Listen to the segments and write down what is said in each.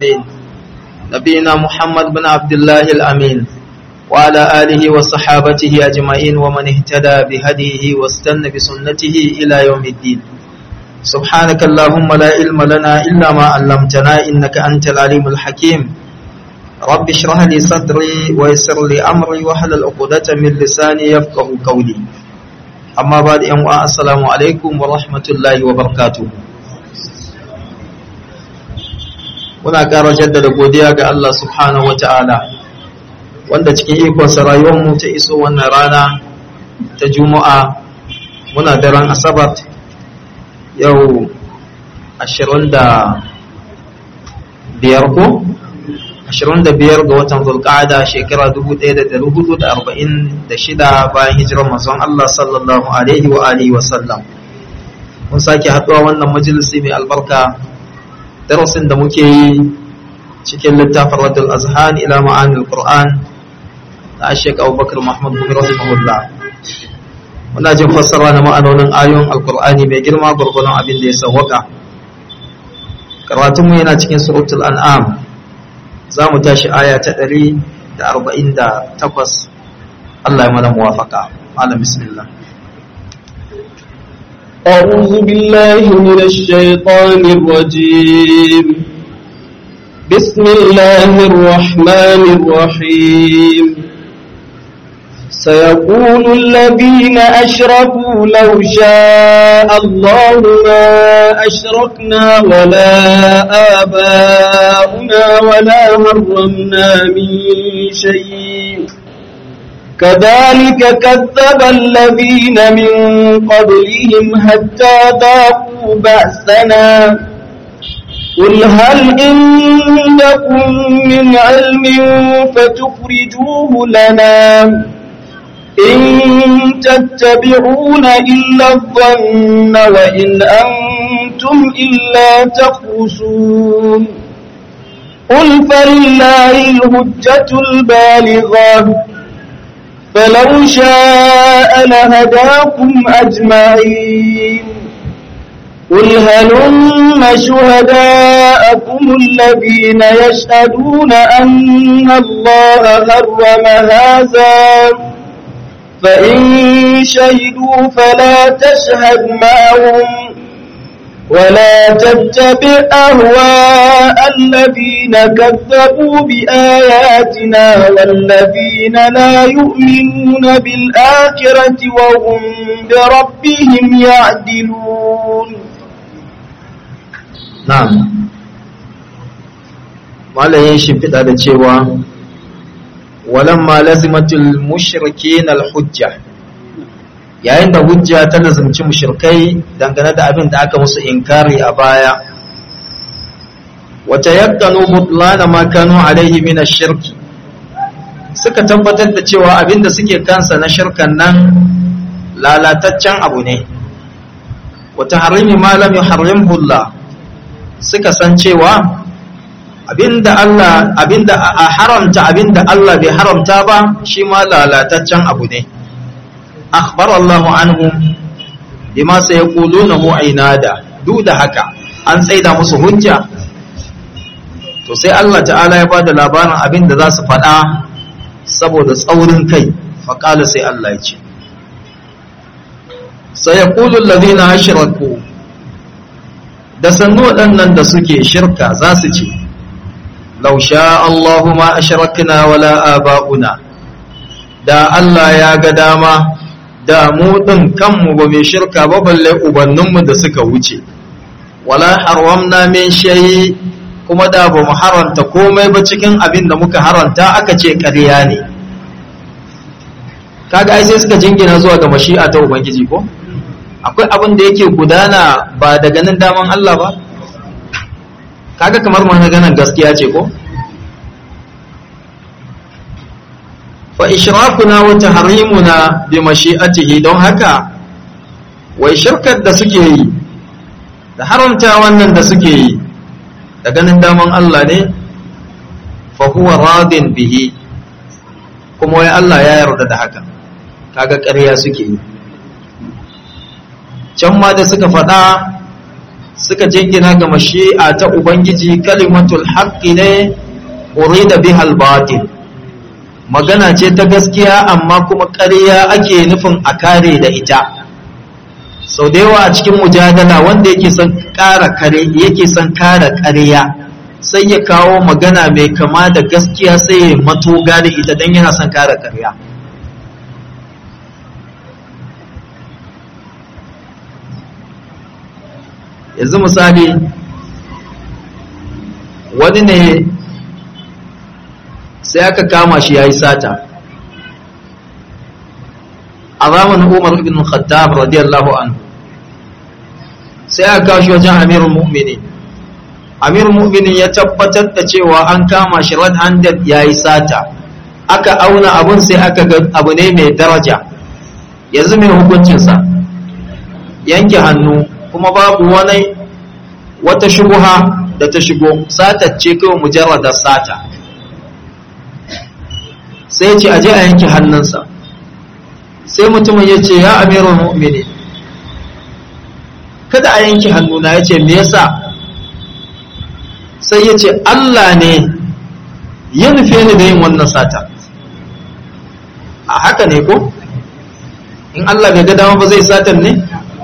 نبينا محمد بن عبد الله الأمين وعلى آله وصحابته أجمعين ومن اهتدى بهديه واستنى بسنته إلى يوم الدين سبحانك اللهم لا علم لنا إلا ما علمتنا إنك أنت العليم الحكيم رب اشرح لي صدري ويسر لي أمري وحلل عقدة من لساني يفقه قولي أما بعد أن السلام عليكم ورحمة الله وبركاته muna ƙara jaddada godiya ga Allah subhanahu wa ta'ala wanda cikin ikonsa rayuwarmu ta iso wannan rana ta juma'a muna daren asabar yau ashirin da biyar ko ashirin da biyar ga watan zulƙada shekara dubu ɗaya da ɗari hudu da arba'in da shida bayan hijirar mazan Allah sallallahu alaihi wa alihi wa sallam mun sake haɗuwa wannan majalisi mai albarka darasin da muke yi cikin littafin radul azhan ila ma'anil qur'an da ashek abubakar muhammad bin rahimahullah muna jin fassara na ma'anonin ayoyin alqur'ani mai girma gurgurun abin da ya sawwaka karatun mu yana cikin suratul an'am za mu tashi aya ta 148 Allah ya mana muwafaka malam bismillah أعوذ بالله من الشيطان الرجيم بسم الله الرحمن الرحيم سيقول الذين أشركوا لو شاء الله ما أشركنا ولا آباؤنا ولا مرمنا من شيء كذلك كذب الذين من قبلهم حتى ذاقوا بأسنا قل هل عندكم من علم فتخرجوه لنا إن تتبعون إلا الظن وإن أنتم إلا تخرسون قل فلله الهجة البالغة فلو شاء لهداكم أجمعين قل هلم شهداءكم الذين يشهدون أن الله حرم هذا فإن شهدوا فلا تشهد معهم ولا تتبع أهواء الذين كذبوا بآياتنا والذين لا يؤمنون بالآخرة وهم بربهم يعدلون na'am malayin shimfiɗa da cewa walamma lazimatul mushrikin al-hujja yayin da hujja ta lazimci mushrikai dangane da abin da aka musu inkari a baya wata yakkanu butlana ma kanu alaihi min ash-shirki suka tabbatar da cewa abin da suke kansa na shirkan nan lalataccen abu ne wata harimi ma lam yuharrimhu Allah suka san cewa abinda Allah abinda a haramta abinda Allah bai haramta ba shi ma lalataccen abu ne akhbar Allah anhum bima sayaqulunahu ainada duk da haka an tsaida musu hujja to sai Allah ta'ala ya bada labarin abinda za su faɗa saboda tsaurin kai faƙala sai Allah ya ce sayaqulu alladhina ashraku da sannu waɗannan da suke shirka za su ce lausha Allahu ma ashrakna wala aba'una da Allah ya ga dama da mu ɗin kanmu ba mai shirka ba balle ubanninmu da suka wuce wala haramna min shayi kuma da ba mu haranta komai ba cikin abin da muka haranta aka ce ƙarya ne kaga ai sai suka jingina zuwa ga mashi'a ta ubangiji ko akwai abin da yake gudana ba da ganin daman Allah ba kaga kamar maganar gaskiya ce ko fa ishrakuna wa tahrimuna bi mashi'atihi don haka wai shirkar da suke yi da haramta wannan da suke yi da ganin daman Allah ne fa huwa radin bihi kuma wai Allah ya yarda da haka kaga ƙarya suke yi can ma da suka faɗa suka jingina ga mashi'a ta ubangiji kalimatul haqqi ne urida bihal batil magana ce ta gaskiya amma kuma ƙarya ake nufin a kare da ita sau da yawa a cikin mujadala wanda yake son ƙara kare yake son kare ƙarya sai ya kawo magana mai kama da gaskiya sai ya mato gane ita don yana son kare ƙarya yanzu misali wani ne sai aka kama shi ya yi sata a zamanin umar ibn khattab radiyallahu anhu sai aka kawo shi wajen amirul mu'minin amirul mu'minin ya tabbatar da cewa an kama shi red handed ya yi sata aka auna abun sai aka ga abu ne mai daraja yanzu mai hukuncinsa yanke hannu kuma babu wani wata shubuha da ta shigo satacce kawai mujarradar sata sai ce aje a yanke hannunsa sai mutumin ya ce ya amirul mu'mini kada a yanke hannuna ya ce me yasa sai ya ce Allah ne ya nufe ni da yin wannan sata a haka ne ko in Allah bai ga dama ba zai satan ne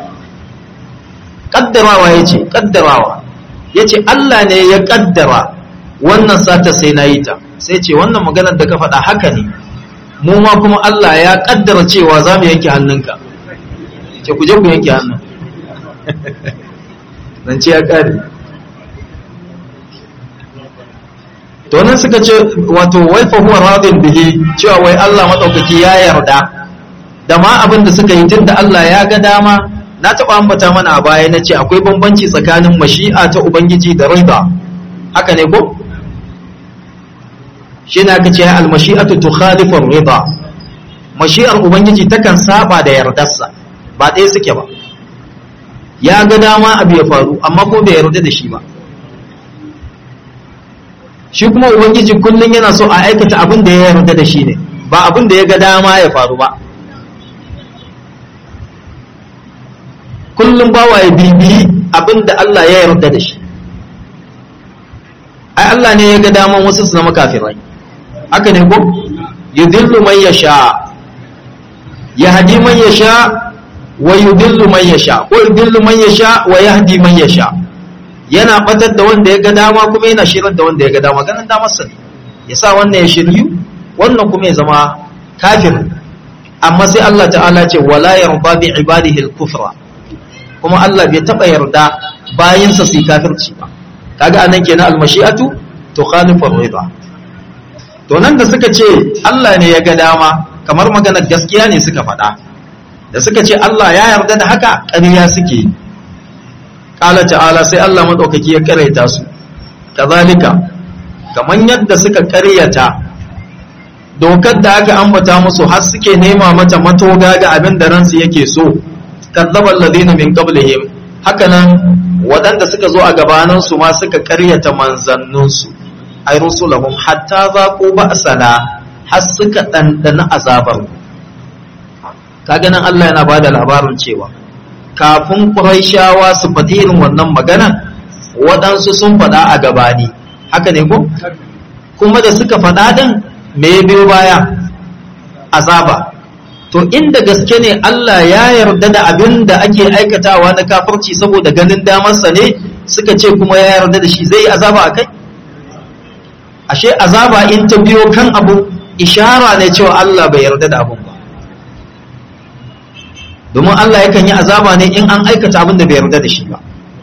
kaddarawa ya ce kaddarawa ya ce Allah ne ya kaddara wannan sata sai na yi ta sai ce wannan maganar da ka faɗa haka ne mu ma kuma Allah ya kaddara cewa za mu yanke hannunka ce ku je ku yanke hannun nan ce ya kare to nan suka ce wato wai fa huwa radin bihi cewa wai Allah madaukaki ya yarda da ma abin da suka yi tunda Allah ya ga dama na taɓa ambata mana a baya na ce akwai bambanci tsakanin mashi'a ta ubangiji da rida haka ne ko shi na ka ce almashi'atu tukhalifu rida mashi'ar ubangiji takan saba da yardarsa ba ɗaya suke ba ya ga dama abu ya faru amma ko bai yarda da shi ba shi kuma ubangiji kullum yana so a aikata abin da ya yarda da shi ne ba abin da ya ga dama ya faru ba kullum bawa ya bibiyi abin da Allah ya yarda da shi ai Allah ne ya ga daman wasu su zama kafirai haka ne ko yudillu man yasha yahdi man yasha wa yudillu man yasha ko yudillu man yasha wa yahdi man yasha yana batar da wanda ya ga dama kuma yana shirar da wanda ya ga dama ganin damar sa ya sa wannan ya shiryu wannan kuma ya zama kafir amma sai Allah ta'ala ce wala yarda bi ibadihi al-kufra kuma Allah bai taba yarda bayinsa su kafirci ba kaga anan kenan al-mashi'atu tukhalifu ar-ridha to nan da suka ce Allah ne ya ga dama kamar maganar gaskiya ne suka faɗa da suka ce Allah ya yarda da haka ƙarya suke ƙala ta'ala sai Allah maɗaukaki ya ƙaraita su kazalika kamar yadda suka ƙaryata dokar da aka ambata musu har suke nema mata matoga ga abin da ransu yake so kazzaba alladhina min qablihim hakanan waɗanda suka zo a gabaninsu ma suka ƙaryata manzanninsu ay rusulahum hatta zaqu ba'sana har suka dandana azabar kaga nan Allah yana bada labarin cewa kafin Qurayshawa su faɗi irin wannan magana waɗansu sun faɗa a gabani haka ne ko kuma da suka faɗa din me ya biyo baya azaba to inda gaske ne Allah ya yarda da abin da ake aikatawa na kafirci saboda ganin damarsa ne suka ce kuma ya yarda da shi zai yi azaba a kai ashe azaba in ta biyo kan abu ishara ne cewa Allah bai yarda da abun ba domin Allah yakan yi azaba ne in an aikata abin da bai yarda da shi ba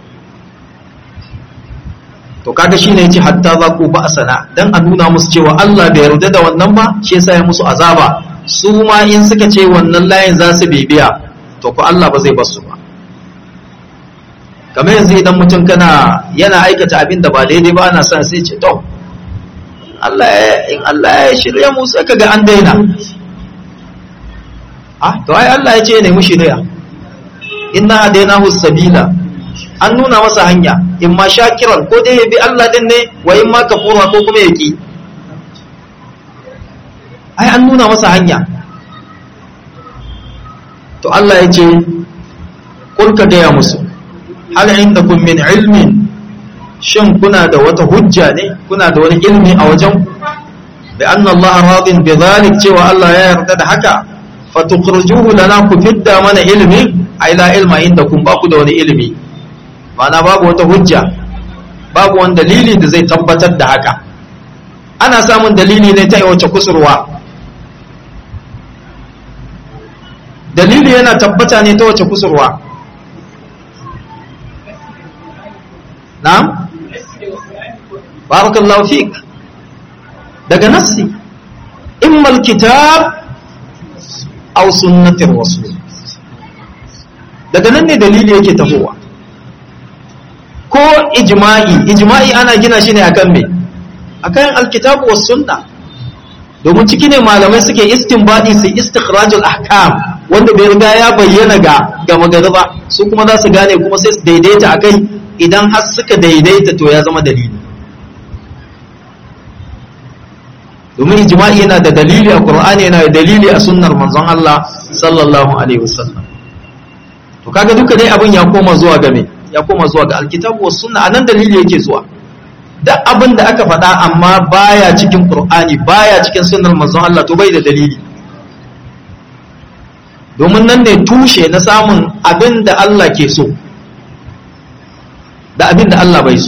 to kaga shine yace hatta za ku ba asana dan a nuna musu cewa Allah bai yarda da wannan ba shi yasa ya musu azaba su ma in suka ce wannan layin za su bibiya to ko Allah ba zai bar su ba kamar yanzu idan mutum kana yana aikata abin da ba daidai ba ana son sai ce to Allah in Allah ya shirya mu sai kaga an daina ah to ai Allah ya ce ne mu shirya inna hadainahu sabila an nuna masa hanya in ma shakiran ko dai ya bi Allah din ne wa in ma kafura ko kuma ya ki ai an nuna masa hanya to Allah ya ce kul ka gaya musu hal indakum min ilmin shin kuna da wata hujja ne kuna da wani ilmi a wajen bi anna Allah radin bi zalik cewa Allah ya yarda da haka fatukhrijuhu lana ku fidda mana ilmi ai la ilma indakum ba ku da wani ilmi ma'ana babu wata hujja babu wani dalili da zai tabbatar da haka ana samun dalili ne ta wace kusurwa dalili yana tabbata ne ta wace kusurwa na'am barakallahu fik daga nassi imma alkitab aw sunnatir rasul daga nan ne dalili yake tafowa ko ijma'i ijma'i ana gina shi ne akan me akan alkitabu was sunna domin ciki ne malamai suke istinbadi su istikhrajul ahkam wanda bai riga ya bayyana ga ga magana ba su kuma za su gane kuma sai su daidaita akai idan har suka daidaita to ya zama dalili domin ijma'i yana da dalili a qur'ani yana da dalili a sunnar manzon Allah sallallahu alaihi wasallam to kaga duka dai abin ya koma zuwa ga me ya koma zuwa ga alkitabu was sunna anan dalili yake zuwa duk abin da aka faɗa amma baya cikin qur'ani baya cikin sunnar manzon Allah to bai da dalili domin nan ne tushe na samun abin da Allah ke so da abin da Allah bai so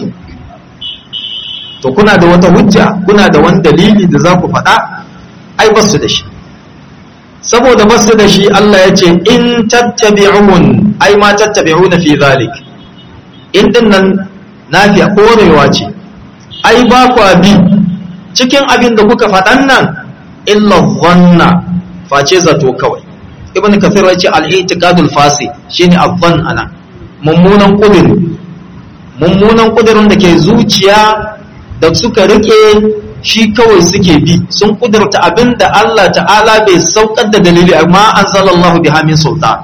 to kuna da wata hujja kuna da wani dalili da za ku faɗa ai ba su da shi saboda ba su da shi Allah ya ce in tattabi'un ai ma tattabi'una fi zalik in din nan nafiya korewa ce ai ba ku bi cikin abin da kuka faɗan nan illa dhanna face zato kawai ibn kathir ya ce al-i'tiqadul fasi shine adh-dhann ana mummunan kudiri mummunan kudirin da ke zuciya da suka rike shi kawai suke bi sun kudurta abin da Allah ta'ala bai saukar da dalili amma an sallallahu biha min sultan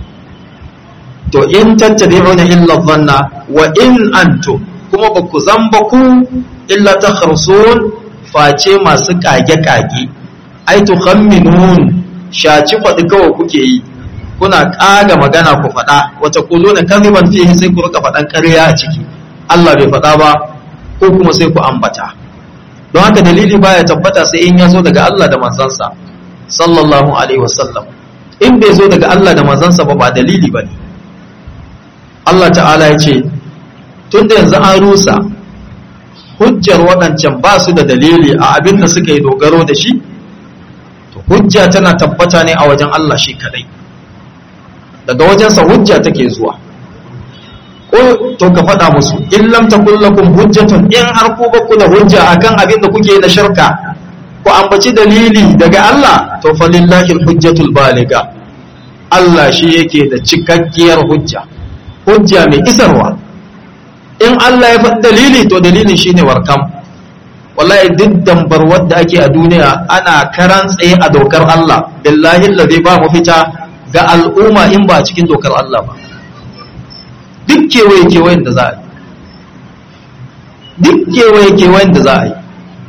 to in tattabi'una illa dhanna wa in antum kuma ba ku zamba ku illa takhrusun face masu kage kage ai tukhamminun shaci faɗi kawai kuke yi kuna ƙaga magana ku faɗa wata kuluna kaziban fihi sai ku rika faɗan ƙarya a ciki Allah bai faɗa ba ko kuma sai ku ambata don haka dalili baya tabbata sai in ya zo daga Allah da manzansa sallallahu alaihi wasallam in bai zo daga Allah da manzansa ba ba dalili ba ne Allah ta'ala ya ce tun da yanzu an rusa hujjar waɗancan ba su da dalili a abin da suka yi dogaro da shi to hujja tana tabbata ne a wajen Allah shi kadai daga wajensa hujja take zuwa ko to ka faɗa musu in lam takul lakum hujjatun in har ku ba ku da hujja akan abin da kuke na shirka ku ambaci dalili daga Allah to falillahi alhujjatul baliga Allah shi yake da cikakkiyar hujja hujja mai isarwa in Allah ya faɗi dalili to dalilin shine warkam wallahi duk dambar wadda ake a duniya ana karan tsaye a dokar Allah billahi allazi ba mu fita ga al'umma in ba cikin dokar Allah ba duk kewaye kewayen da za a yi duk kewaye kewayen da za a yi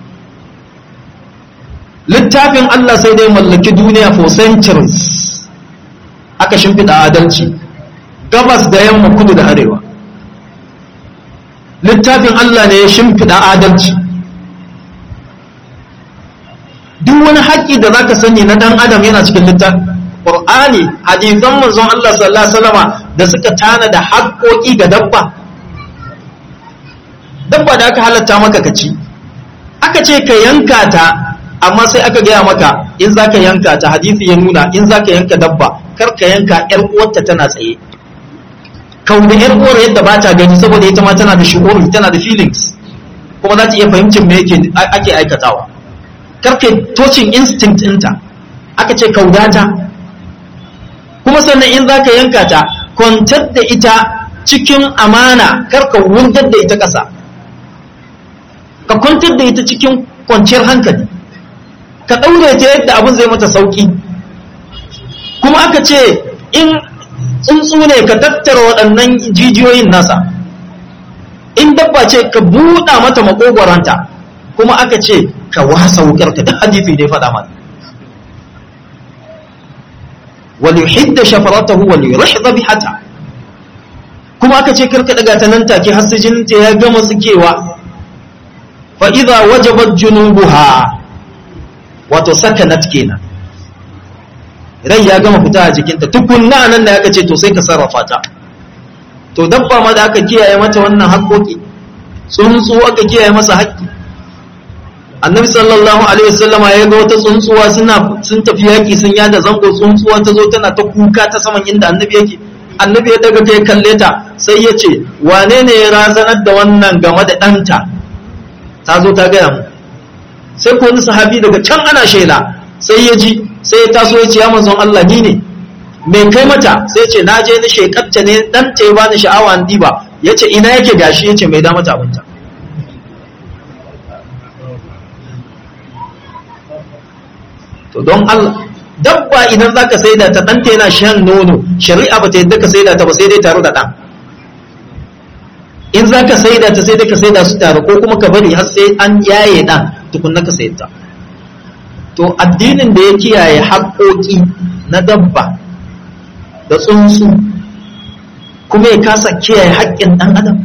littafin Allah sai dai mallaki duniya for centuries aka shimfiɗa adalci gabas da yamma kudu da arewa littafin Allah ne ya shimfiɗa adalci duk wani haƙƙi da zaka sani na ɗan adam yana cikin littafin Qur'ani hadisan manzon Allah sallallahu alaihi wasallama da suka tana da haƙƙoƙi ga dabba dabba da aka halatta maka ka ci aka ce ka yanka ta amma sai aka gaya maka in zaka yanka ta hadisi ya nuna in zaka yanka dabba kar ka yanka ƴar uwarta tana tsaye kauna ƴar uwar yadda ba ta gani saboda ita ma tana da shu'uri tana da feelings kuma za ta iya fahimcin me yake ake aikatawa kar ka touching instinct ɗinta aka ce kaudata kuma sannan in za ka yanka ta kwantar da ita cikin amana karka wurgar da ita ƙasa ka kwantar da ita cikin kwanciyar hankali ka ɗaure ta yadda abin zai mata sauƙi kuma aka ce in tsuntsu ne ka tattara waɗannan jijiyoyin nasa in dabba ce ka buɗa mata makogwaranta kuma aka ce ka wasa wukar ka duk hadisi ne faɗa mata وليحد شفرته وليرح ذبيحته kuma aka ce karka daga ta nan take har sai jininta ya gama tsikewa fa idza wajabat junubuha wato sakanat kenan rai ya gama fita a jikinta tukunna nan da aka ce to sai ka sarrafa ta to dabba ma da aka kiyaye mata wannan haƙoƙi tsuntsu aka kiyaye masa haƙƙi annabi sallallahu alaihi wasallama ya ga wata tsuntsuwa suna sun tafi yaƙi sun yada zango tsuntsuwa ta zo tana ta kuka ta saman inda annabi yake annabi ya daga kai kalle ta sai ya ce wane ne ya razanar da wannan game da ɗanta ta zo ta gaya mu sai ko wani sahabi daga can ana shela sai ya ji sai ya taso ya ce ya manzon Allah ni ne me kai mata sai ya ce na je ni shekatta ne dan ta ba ni sha'awa an diba ya ce ina yake gashi ya ce mai da mata abinta to don Allah dabba idan zaka saida ta ɗanta yana shan nono shari'a ba ta yadda ka saida ta ba sai dai tare da ɗan in zaka saida ta sai dai ka saida su tare ko kuma ka bari har sai an yaye ɗan tukunna ka sayar ta to addinin da ya kiyaye haƙoƙi na dabba da tsuntsu kuma ya kasa kiyaye haƙƙin ɗan adam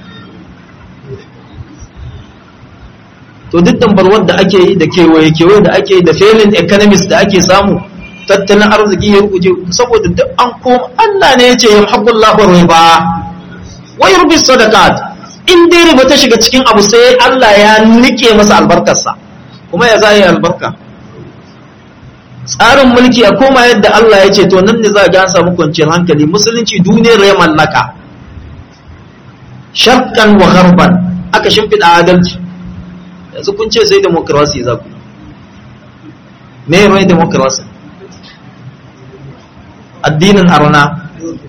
to duk dambarwar da ake yi da kewaye kewaye da ake yi da failing economics da ake samu tattalin arziki ya rubuje saboda duk an koma Allah ne ya ce ya haƙullahu riba wa yurbi sadaqat in dai riba ta shiga cikin abu sai Allah ya nike masa albarkarsa kuma ya zai albarka tsarin mulki a koma yadda Allah ya ce to nan ne za a samu kwanciyar hankali musulunci duniyar ya mallaka shakkan wa gharban aka shimfiɗa adalci yanzu kun ce sai demokrasi za ku me mai demokrasi addinin arna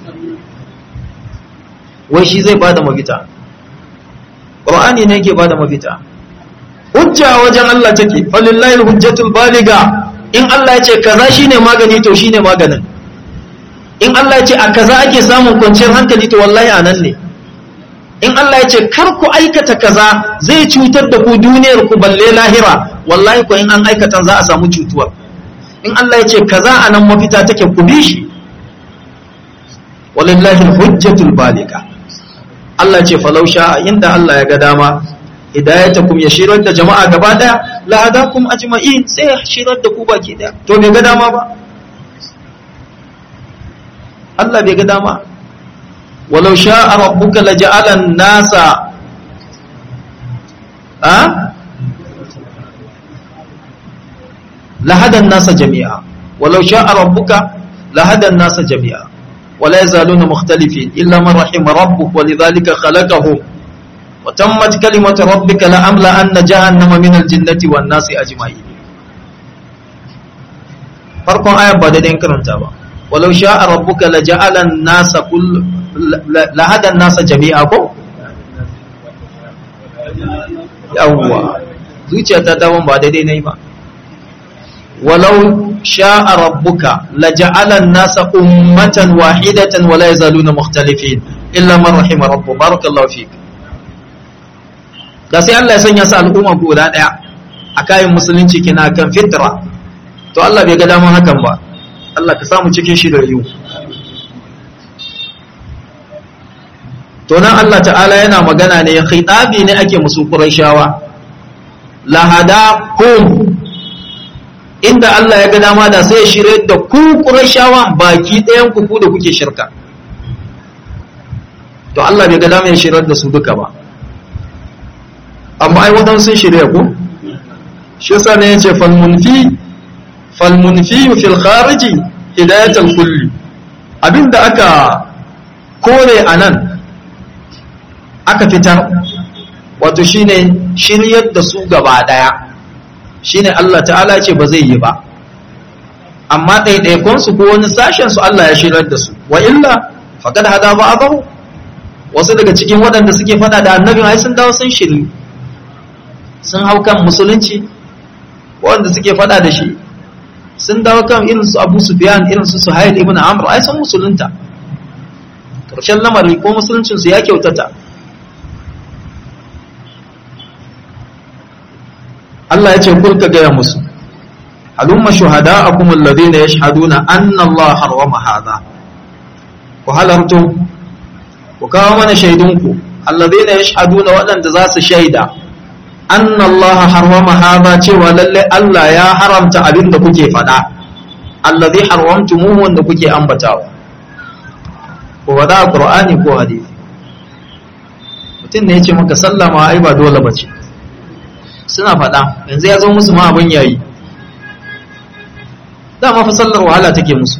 wai shi zai bada mafita ƙur'ani ne ke bada mafita hujja wajen Allah take falillahi hujjatul baliga in Allah ya ce kaza shine magani to shine maganin in Allah ya ce a kaza ake samun kwanciyar hankali to wallahi anan ne in Allah ya ce kar ku aikata kaza zai cutar da ku duniyar ku balle lahira wallahi ko in an aikata za a samu cutuwa in Allah ya ce kaza anan mafita take ku bi shi walillahi hujjatul balika Allah ce falau sha inda Allah ya ga dama hidayatakum ya shirar da jama'a gaba daya la hadakum ajma'in sai ya shirar da ku baki daya to bai ga dama ba Allah bai ga dama walau sha'a rabbuka laja'ala an-nasa a lahada an-nasa jami'a walau sha'a rabbuka lahada an-nasa jami'a ولا يزالون مختلفين إلا من رحم ربك ولذلك خلقهم وتمت كلمة ربك لأملأن جهنم من الجنة والناس أجمعين فرق آية بعد ذلك كرمتا ولو شاء ربك لجعل الناس كل لهدى الناس جميعا yawwa zuciya ta dawon ba daidai na yi ba walau sha'a rabbuka laja'ala an-nasa ummatan wahidatan wa la yazaluna mukhtalifin illa man rahima rabbu barakallahu fik da sai Allah ya sanya su al'umma guda daya a kayan musulunci kina kan fitra to Allah bai ga daman hakan ba Allah ka samu cikin shi da yiwu to nan Allah ta'ala yana magana ne khitabi ne ake musu qurayshawa lahadakum inda Allah ya ga dama da sai ya shirye da ku qurayshawan baki ɗayan ku ku da kuke shirka to Allah bai ga dama ya shirye da su duka ba amma ai wadansu sun shirya ku shi yasa ne yace fal munfi fal munfi fil khariji hidayatul kulli abinda aka kore anan aka fitar wato shine shiryar da su gaba daya shine Allah ta'ala ce ba zai yi ba amma ɗaiɗaikon su ko wani sashen su Allah ya shirar da su wa illa faqad hada ba'dahu wasu daga cikin waɗanda suke faɗa da annabin ai sun dawo sun shiri sun hau kan musulunci wanda suke faɗa da shi sun dawo kan irin su Abu Sufyan irin su Suhail ibn Amr ai sun musulunta ƙarshen lamari ko musuluncin su ya kyautata Allah ya ce kurka gaya musu halumma shuhada'akum alladhina yashhaduna anna Allah harrama hadha ku halarto ku kawo mana shaidunku alladhina yashhaduna waɗanda za su shaida anna Allah harwama hadha cewa lalle Allah ya haramta abin da kuke faɗa alladhi haramtumuhu wanda kuke ambatawa ko wada qur'ani ko hadisi mutum ne ya ce maka sallama ai ba dole bace suna faɗa yanzu ya zo musu ma abin yayi dama fa sallar wahala take musu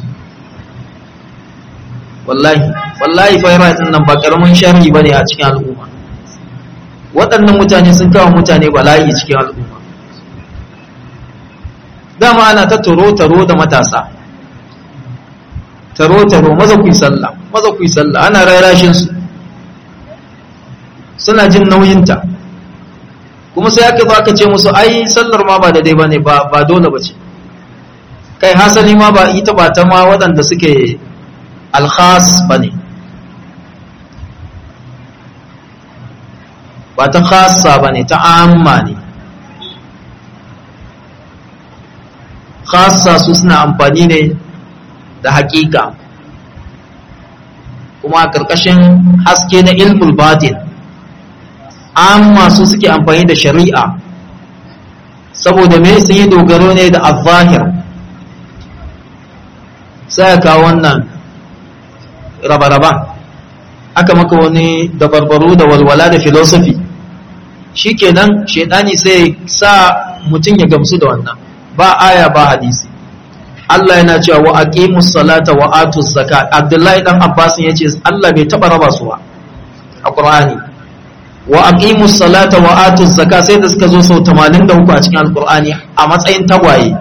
wallahi wallahi faira din nan ba karamin sharri bane a cikin al'umma waɗannan mutane sun kawo mutane bala'i cikin al'umma dama ana ta taro taro da matasa taro taro maza ku yi sallah maza ku yi sallah ana rarashin su suna jin nauyinta kuma sai aka zo aka ce musu ai sallar ma ba da dai bane ba ba dole bace kai hasali ma ba ita ba ta ma waɗanda suke alkhas ba ne ba ta khasa ba ne ta amma ne khasa su suna amfani ne da hakika kuma a ƙarƙashin haske na ilmul batin amma su suke amfani da shari'a saboda me sun yi dogaro ne da al-zahir sai ka wannan raba-raban aka maka wani dabarbaru da walwala da filosofi shi kenan shaidani sai sa mutum ya gamsu da wannan ba aya ba hadisi Allah yana cewa wa aqimus salata wa atuz zakat Abdullahi dan Abbas yace Allah bai taba raba su ba a Qur'ani wa aqimus salata wa atuz zakat sai da suka zo sau 83 a cikin Al-Qur'ani a matsayin tagwaye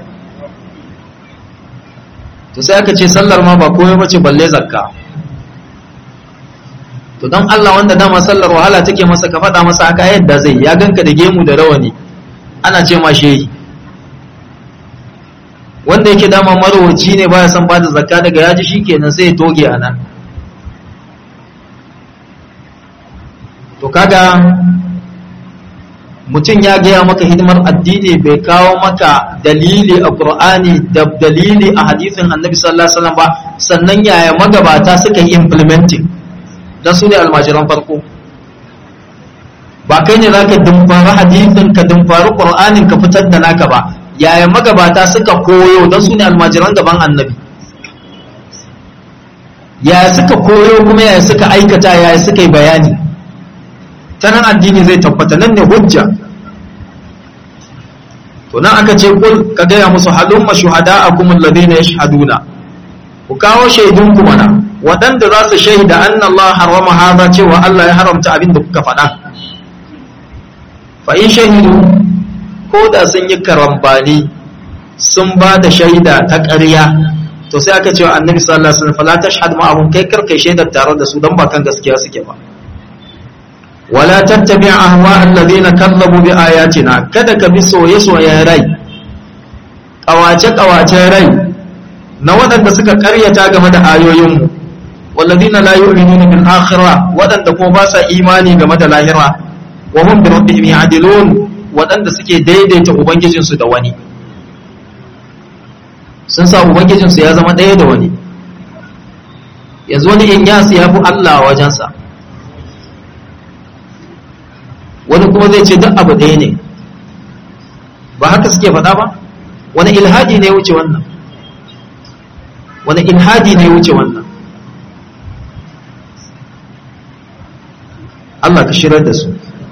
to sai aka ce sallar ma ba komai bace balle zakka to don Allah wanda dama sallar wahala take masa ka faɗa masa haka yadda zai ya ganka da gemu da rawani ana ce ma shehi wanda yake dama marowaci ne baya son bada zakka daga yaji shikenan sai ya toge a nan to kaga mutum ya gaya maka hidimar addini bai kawo maka dalili a Qur'ani da dalili a hadisin Annabi sallallahu alaihi wasallam ba sannan yaya magabata suka yi implementing dan su ne almajiran farko ba kai ne zaka dumfari hadisin ka dumfari Qur'anin ka fitar da naka ba yaya magabata suka koyo dan su ne almajiran gaban Annabi yaya suka koyo kuma yaya suka aikata yaya suka yi bayani ta nan addini zai tabbata nan ne hujja to nan aka ce kul ka gaya musu halumma shuhada'akum alladhina yashhaduna ku kawo shaidun ku mana waɗanda za su shaida anna Allah harama hadha cewa Allah ya haramta abin da kuka faɗa fa in shahidu ko da sun yi karambani sun ba da shaida ta ƙarya to sai aka ce wa annabi sallallahu alaihi wasallam fala tashhad ma'ahum kai karkai shaidar tare da su dan ba kan gaskiya suke ba wala tattabi ahwa alladhina kallabu bi ayatina kada ka bi soye soyen rai kawace kawace rai na waɗanda suka karyata game da ayoyinmu walladhina la yu'minuna bil akhirah waɗanda kuma ba sa imani game da lahira wa hum bi rabbihim ya'dilun waɗanda suke daidaita ubangijin su da wani sun sa ubangijin su ya zama ɗaya da wani yanzu wani in ya ya fi Allah wajensa wani kuma zai ce duk abu ɗaya ne ba haka suke faɗa ba wani ilhadi ne wuce wannan wani ilhadi ne wuce wannan Allah ka shirar da su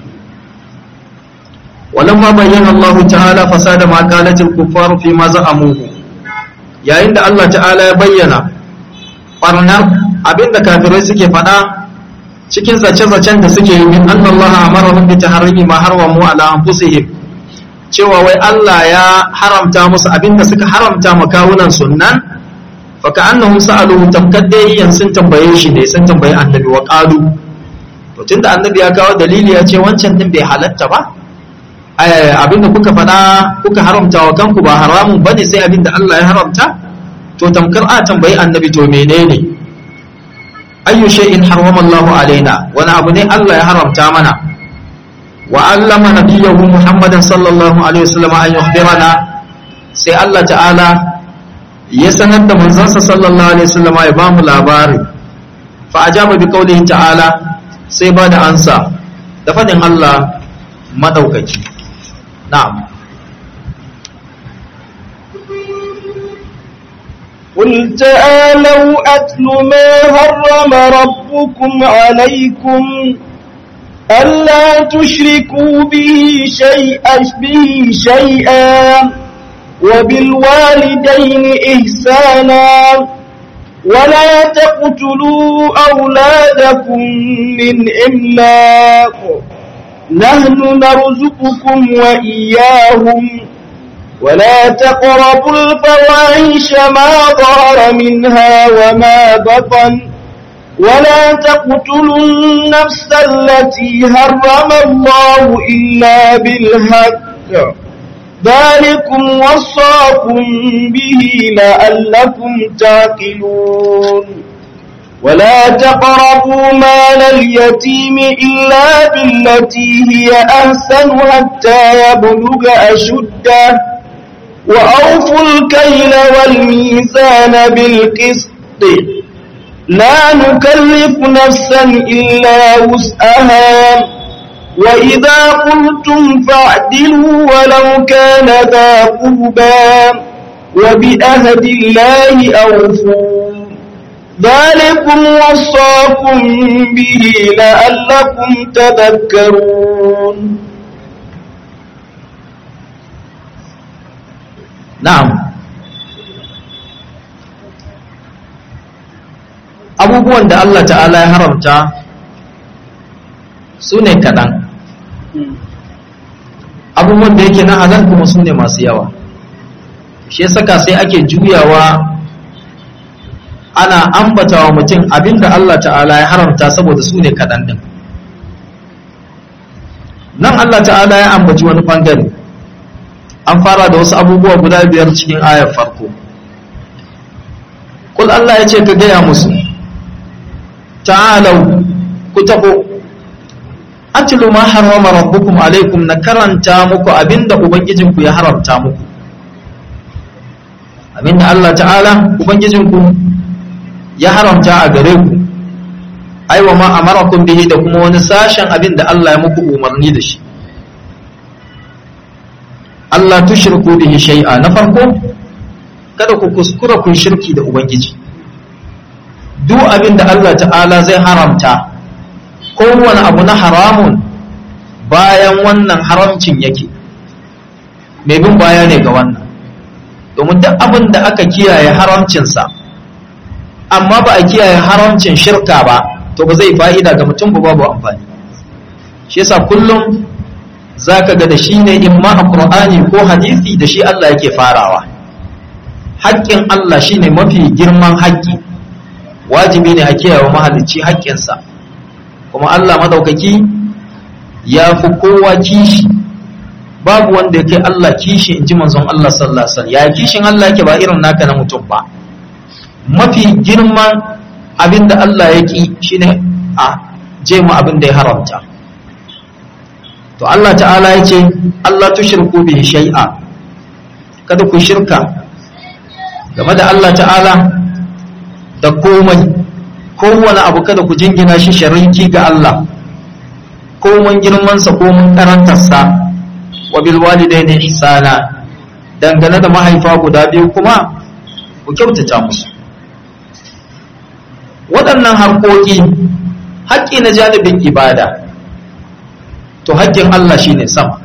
ولما بين الله تعالى فساد ما قالت الكفار فيما زعموه yayin da Allah ta'ala ya bayyana barnar abinda kafirai suke faɗa cikin zace-zacen da suke yi min annallaha amarahum bi tahrimi ma harwamu ala anfusihim cewa wai Allah ya haramta musu abinda suka haramta makawunan sunnan fa ka'annahum sa'aluhu tamkaddai sun tambaye shi ne sun tambaye annabi wa qalu to tunda annabi ya kawo dalili ya ce wancan din bai halatta ba abinda kuka faɗa kuka haramta wa kanku ba haramun bane sai abinda Allah ya haramta to tamkar a tambayi annabi to menene ayyu shay'in harrama Allahu alaina wani abu ne Allah ya haramta mana wa allama nabiyahu Muhammadan sallallahu alaihi wasallam an yukhbirana sai Allah ta'ala ya sanar da manzansa sallallahu alaihi wasallam ya bamu labari fa ajaba bi qawlihi ta'ala sai ba da ansa da fadin Allah madaukaki na'am قل تعالوا أتل ما هرم ربكم عليكم ألا تشركوا به شيئا به شيئا وبالوالدين إحسانا ولا تقتلوا أولادكم من إملاق نحن نرزقكم وإياهم ولا تقربوا الفواحش ما ظهر منها وما بطن ولا تقتلوا النفس التي هرم الله إلا بالحق ذلكم وصاكم به لعلكم تعقلون ولا تقربوا مال اليتيم إلا بالتي هي أحسن حتى يبلغ أشده وأوفوا الكيل والميزان بالقسط لا نكلف نفسا إلا وسعها وإذا قلتم فاعدلوا ولو كان ذا قربى وبأهد الله أوفوا ذلكم وصاكم به لعلكم تذكرون na'am abubuwan da Allah ta'ala ya haramta su ne kaɗan abubuwan da yake na halal kuma su ne masu yawa shi saka sai ake juyawa ana ambata wa mutum abinda Allah ta'ala ya haramta saboda su ne kaɗan ɗin nan Allah ta'ala ya ambaci wani ɓangare an fara da wasu abubuwa guda biyar cikin ayar farko kul Allah ya ce ka gaya musu ta'alau ku taho atlu ma harrama rabbukum alaikum na karanta muku abinda ubangijinku ya haramta muku abinda Allah ta'ala ubangijinku ya haramta a gare ku aiwa ma amarakum bihi da kuma wani sashen abinda Allah ya muku umarni da shi Allah tushriku bihi shay'a na farko kada ku kuskura kun shirki da ubangiji duk abin da Allah ta'ala zai haramta kowane abu na haramun bayan wannan haramcin yake mai bin baya ne ga wannan domin duk abin da aka kiyaye haramcinsa amma ba a kiyaye haramcin shirka ba to ba zai fa'ida ga mutum ba babu amfani shi yasa kullum za ka ga da shi ne in ma a ƙur'ani ko hadisi da shi Allah yake farawa haƙƙin Allah shi ne mafi girman haƙƙi wajibi ne a kiyaye mahalicci haƙƙinsa kuma Allah madaukaki ya fi kowa kishi babu wanda yake Allah kishi in ji manzon Allah sallallahu alaihi wasallam ya kishin Allah yake ba irin naka na mutum ba mafi girman abin da Allah ya ki shine a je mu abin da ya haramta to Allah ta'ala ya ce Allah tushirku bihi shay'a kada ku shirka game da Allah ta'ala da komai kowane abu kada ku jingina shi shariki ga Allah komai girmansa komai karantarsa wa bil walidaini ihsana dangane da mahaifa guda biyu kuma ku kyautata musu waɗannan harkoki haƙƙi na janibin ibada to haƙƙin Allah shine sama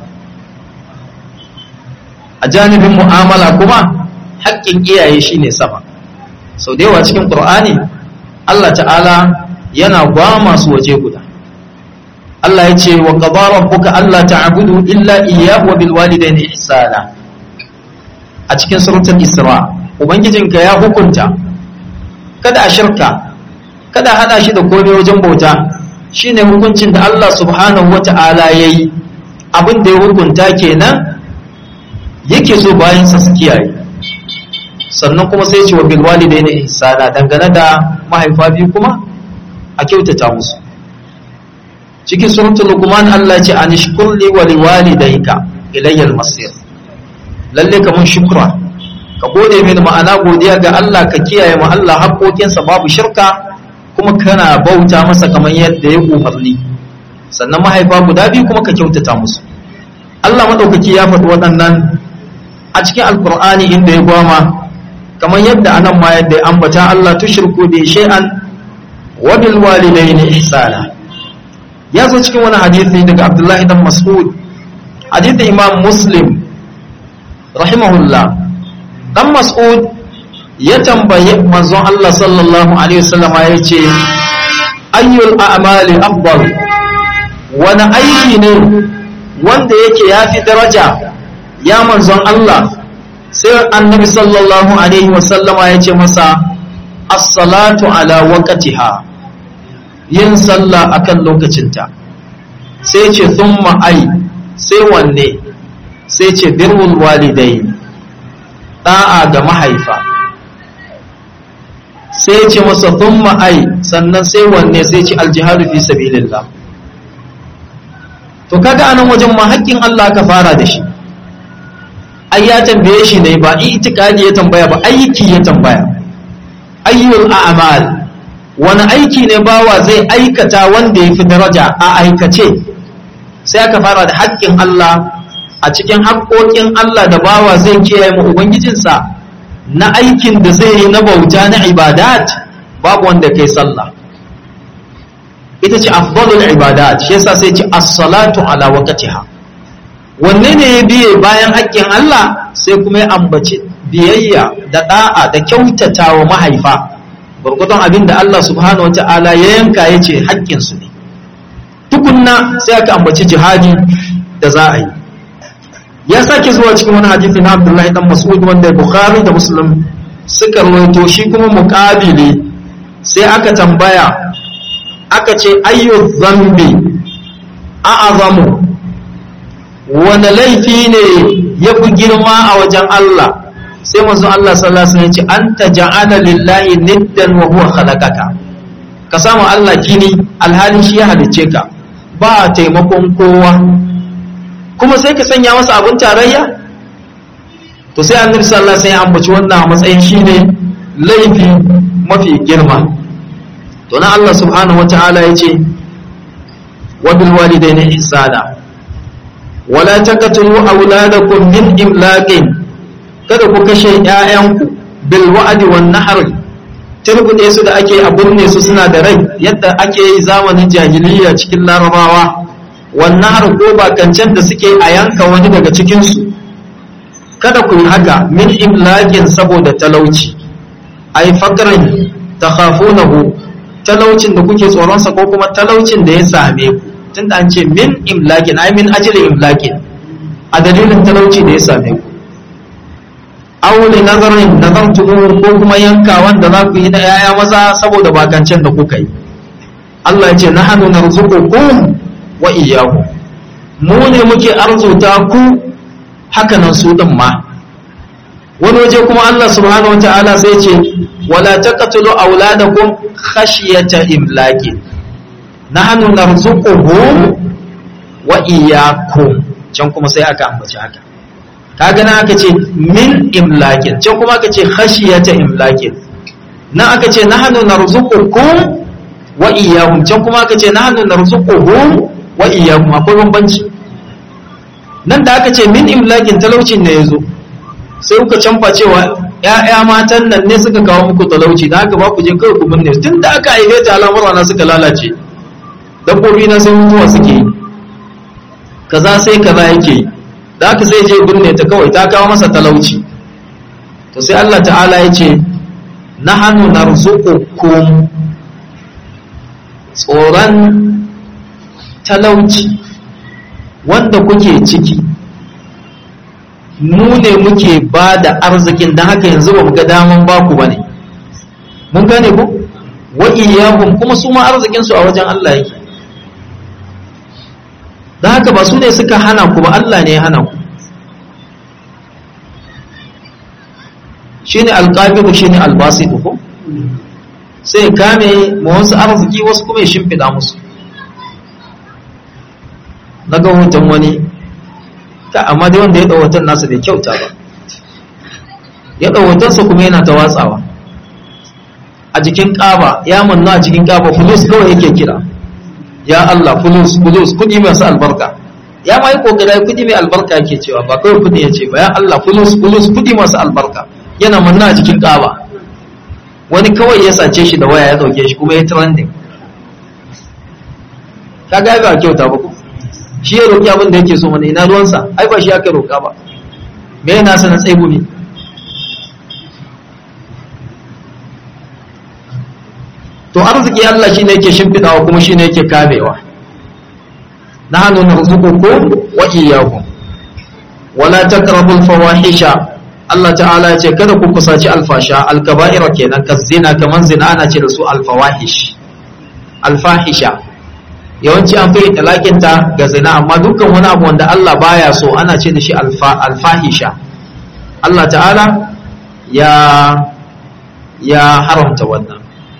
a janibin mu'amala kuma haƙƙin iyaye shine sama sau da yawa cikin ƙur'ani Allah ta'ala yana gwama su waje guda Allah ya ce wa qadara rabbuka alla ta'budu illa iyyahu wa bil walidayni ihsana a cikin suratul isra ubangijinka ya hukunta kada a shirka kada hada shi da komai wajen bauta shine hukuncin da Allah subhanahu wata'ala yayi abin da ya hukunta kenan yake so bayan sa su kiyaye sannan kuma sai ce wa bil walidaini ihsana dangane da mahaifa biyu kuma a kyautata musu cikin suratul luqman Allah ce an shkurli wa liwalidayka ilayya al-masir lalle ka mun shukra ka gode mini ma'ana godiya ga Allah ka kiyaye ma Allah haƙoƙinsa babu shirka kuma kana bauta masa kamar yadda ya umarni sannan mahaifa guda biyu kuma ka kyautata musu Allah maɗaukaki ya faɗi waɗannan a cikin alkur'ani inda ya gwama kamar yadda anan ma yadda ya ambata Allah tushirku bi shay'an wa bil walidayni ihsana ya zo cikin wani hadisi daga Abdullahi dan Mas'ud hadisin Imam Muslim rahimahullah dan Mas'ud ya tambaye manzon Allah sallallahu alaihi wasallama ya ce ayyul a'mali afdal wani aiki ne wanda yake yafi daraja ya manzon Allah sai annabi sallallahu alaihi wasallama ya ce masa as-salatu ala waqtiha yin sallah akan lokacinta sai ce thumma ai sai wanne sai ce birrul walidain da'a ga mahaifa sai ce masa thumma ai sannan sai wanne sai ce aljihadu fi sabilillah to kaga anan wajen ma haƙƙin Allah ka fara da shi ai ya tambaye shi ne ba itikadi ya tambaya ba aiki ya tambaya ayyul a'mal wani aiki ne bawa zai aikata wanda ya fi daraja a aikace sai aka fara da haƙƙin Allah a cikin haƙƙoƙin Allah da bawa zai kiyaye mu ubangijinsa na aikin da zai yi na bauta na ibadat babu wanda kai sallah ita ce afdalul ibadat shi yasa sai ce as-salatu ala waqtiha wanne ne ya biye bayan haƙƙin Allah sai kuma ya ambaci biyayya da da'a da kyautata wa mahaifa gurgudun abin da Allah subhanahu wata'ala ya yanka ya ce haƙƙinsu ne tukunna sai aka ambaci jihadi da za a yi ya sake zuwa cikin wani hadisi na Abdullahi dan Mas'ud wanda Bukhari da Muslim suka rawaito shi kuma muqabili sai aka tambaya aka ce ayyu dhanbi a'azamu wani laifi ne ya fi girma a wajen Allah sai manzo Allah sallallahu alaihi wasallam ya ce anta ja'ala lillahi niddan wa huwa khalaqaka ka samu Allah kini alhali shi ya halicce ka ba taimakon kowa kuma sai ka sanya masa abin tarayya to sai annabi sallallahu alaihi wasallam ya ambaci wannan a matsayin shine laifi mafi girma to na Allah subhanahu wataala yace wa bil walidayni ihsana wala taqtulu auladakum min imlaqin kada ku kashe ƴaƴanku bil wa'di wan nahr turbude su da ake abunne su suna da rai yadda ake yi zamanin jahiliya cikin larabawa wan nahr ko bakancan da suke a yanka wani daga cikin su kada ku yi haka min imlaqin saboda talauci ai faqrin takhafunahu talaucin da kuke tsoron sa ko kuma talaucin da ya same ku tunda an ce min imlaqin ai min ajli imlaqin a dalilin talauci da ya same ku aure nazarin nazartumu ko kuma yanka wanda za ku yi na yaya maza saboda bakancen da kuka yi Allah ya ce nahnu narzuqukum wa iyyakum mu ne muke arzuta ku haka nan su din ma wani waje kuma Allah subhanahu wataala sai ce wala taqtulu auladakum khashyata imlaqin nahnu narzuquhum wa iyyakum can kuma sai aka ambaci haka kaga nan aka ce min imlakin can kuma aka ce khashiyata imlakin nan aka ce nahnu narzuqukum wa iyyahum can kuma aka ce nahnu narzuquhum wa iyyahum akwai bambanci nan da aka ce min imlakin talaucin ne yazo sai kuka canfa cewa ƴaƴa matan nan ne suka kawo muku talauci da haka ba ku je kawai ku binne tun da aka aihe ta al'amura na suka lalace dabbobi na sai mutuwa suke yi kaza sai kaza yake yi da haka sai je binne ta kawai ta kawo masa talauci to sai Allah ta'ala ya ce nahanu narzuqukum tsoron talauci wanda kuke ciki mu ne muke ba da arzikin don haka yanzu ba mu ga daman baku ba ne mun gane ku wa iyahum kuma su ma arzikinsu a wajen Allah yake don haka ba su ne suka hana ku ba Allah ne ya hana ku shi ne alƙabiru shi ne albasitu ko sai kame ma wasu arziki wasu kuma ya shimfiɗa musu na ga hoton wani ta amma dai wanda ya ɗau hoton nasa bai kyauta ba ya ɗau hotonsa kuma yana ta watsawa a jikin ƙaba ya manna a cikin ƙaba fulus kawai yake kira ya Allah fulus fulus kudi masu albarka ya ma yi kokari kudi mai albarka yake cewa ba kawai kudi ya ce ba ya Allah fulus fulus kudi masu albarka yana manna a cikin ƙaba wani kawai ya sace shi da waya ya dauke shi kuma ya trending ka ga ba kyauta ba ko shi ya roki abin da yake so mana ina ruwansa ai ba shi aka roka ba me yana sanin tsaibu ne to arziki Allah shine yake shimfidawa kuma shine yake kamewa nahnu narzuqukum wa iyyakum wala taqrabul fawahisha Allah ta'ala ya ce kada ku kusaci alfasha alkaba'ira kenan kazzina kaman zina ana ce da su alfawahish alfahisha yawanci an fi talakin ta ga zina amma dukkan wani abu wanda Allah baya so ana ce da shi alfahisha Allah ta'ala ya ya haramta wannan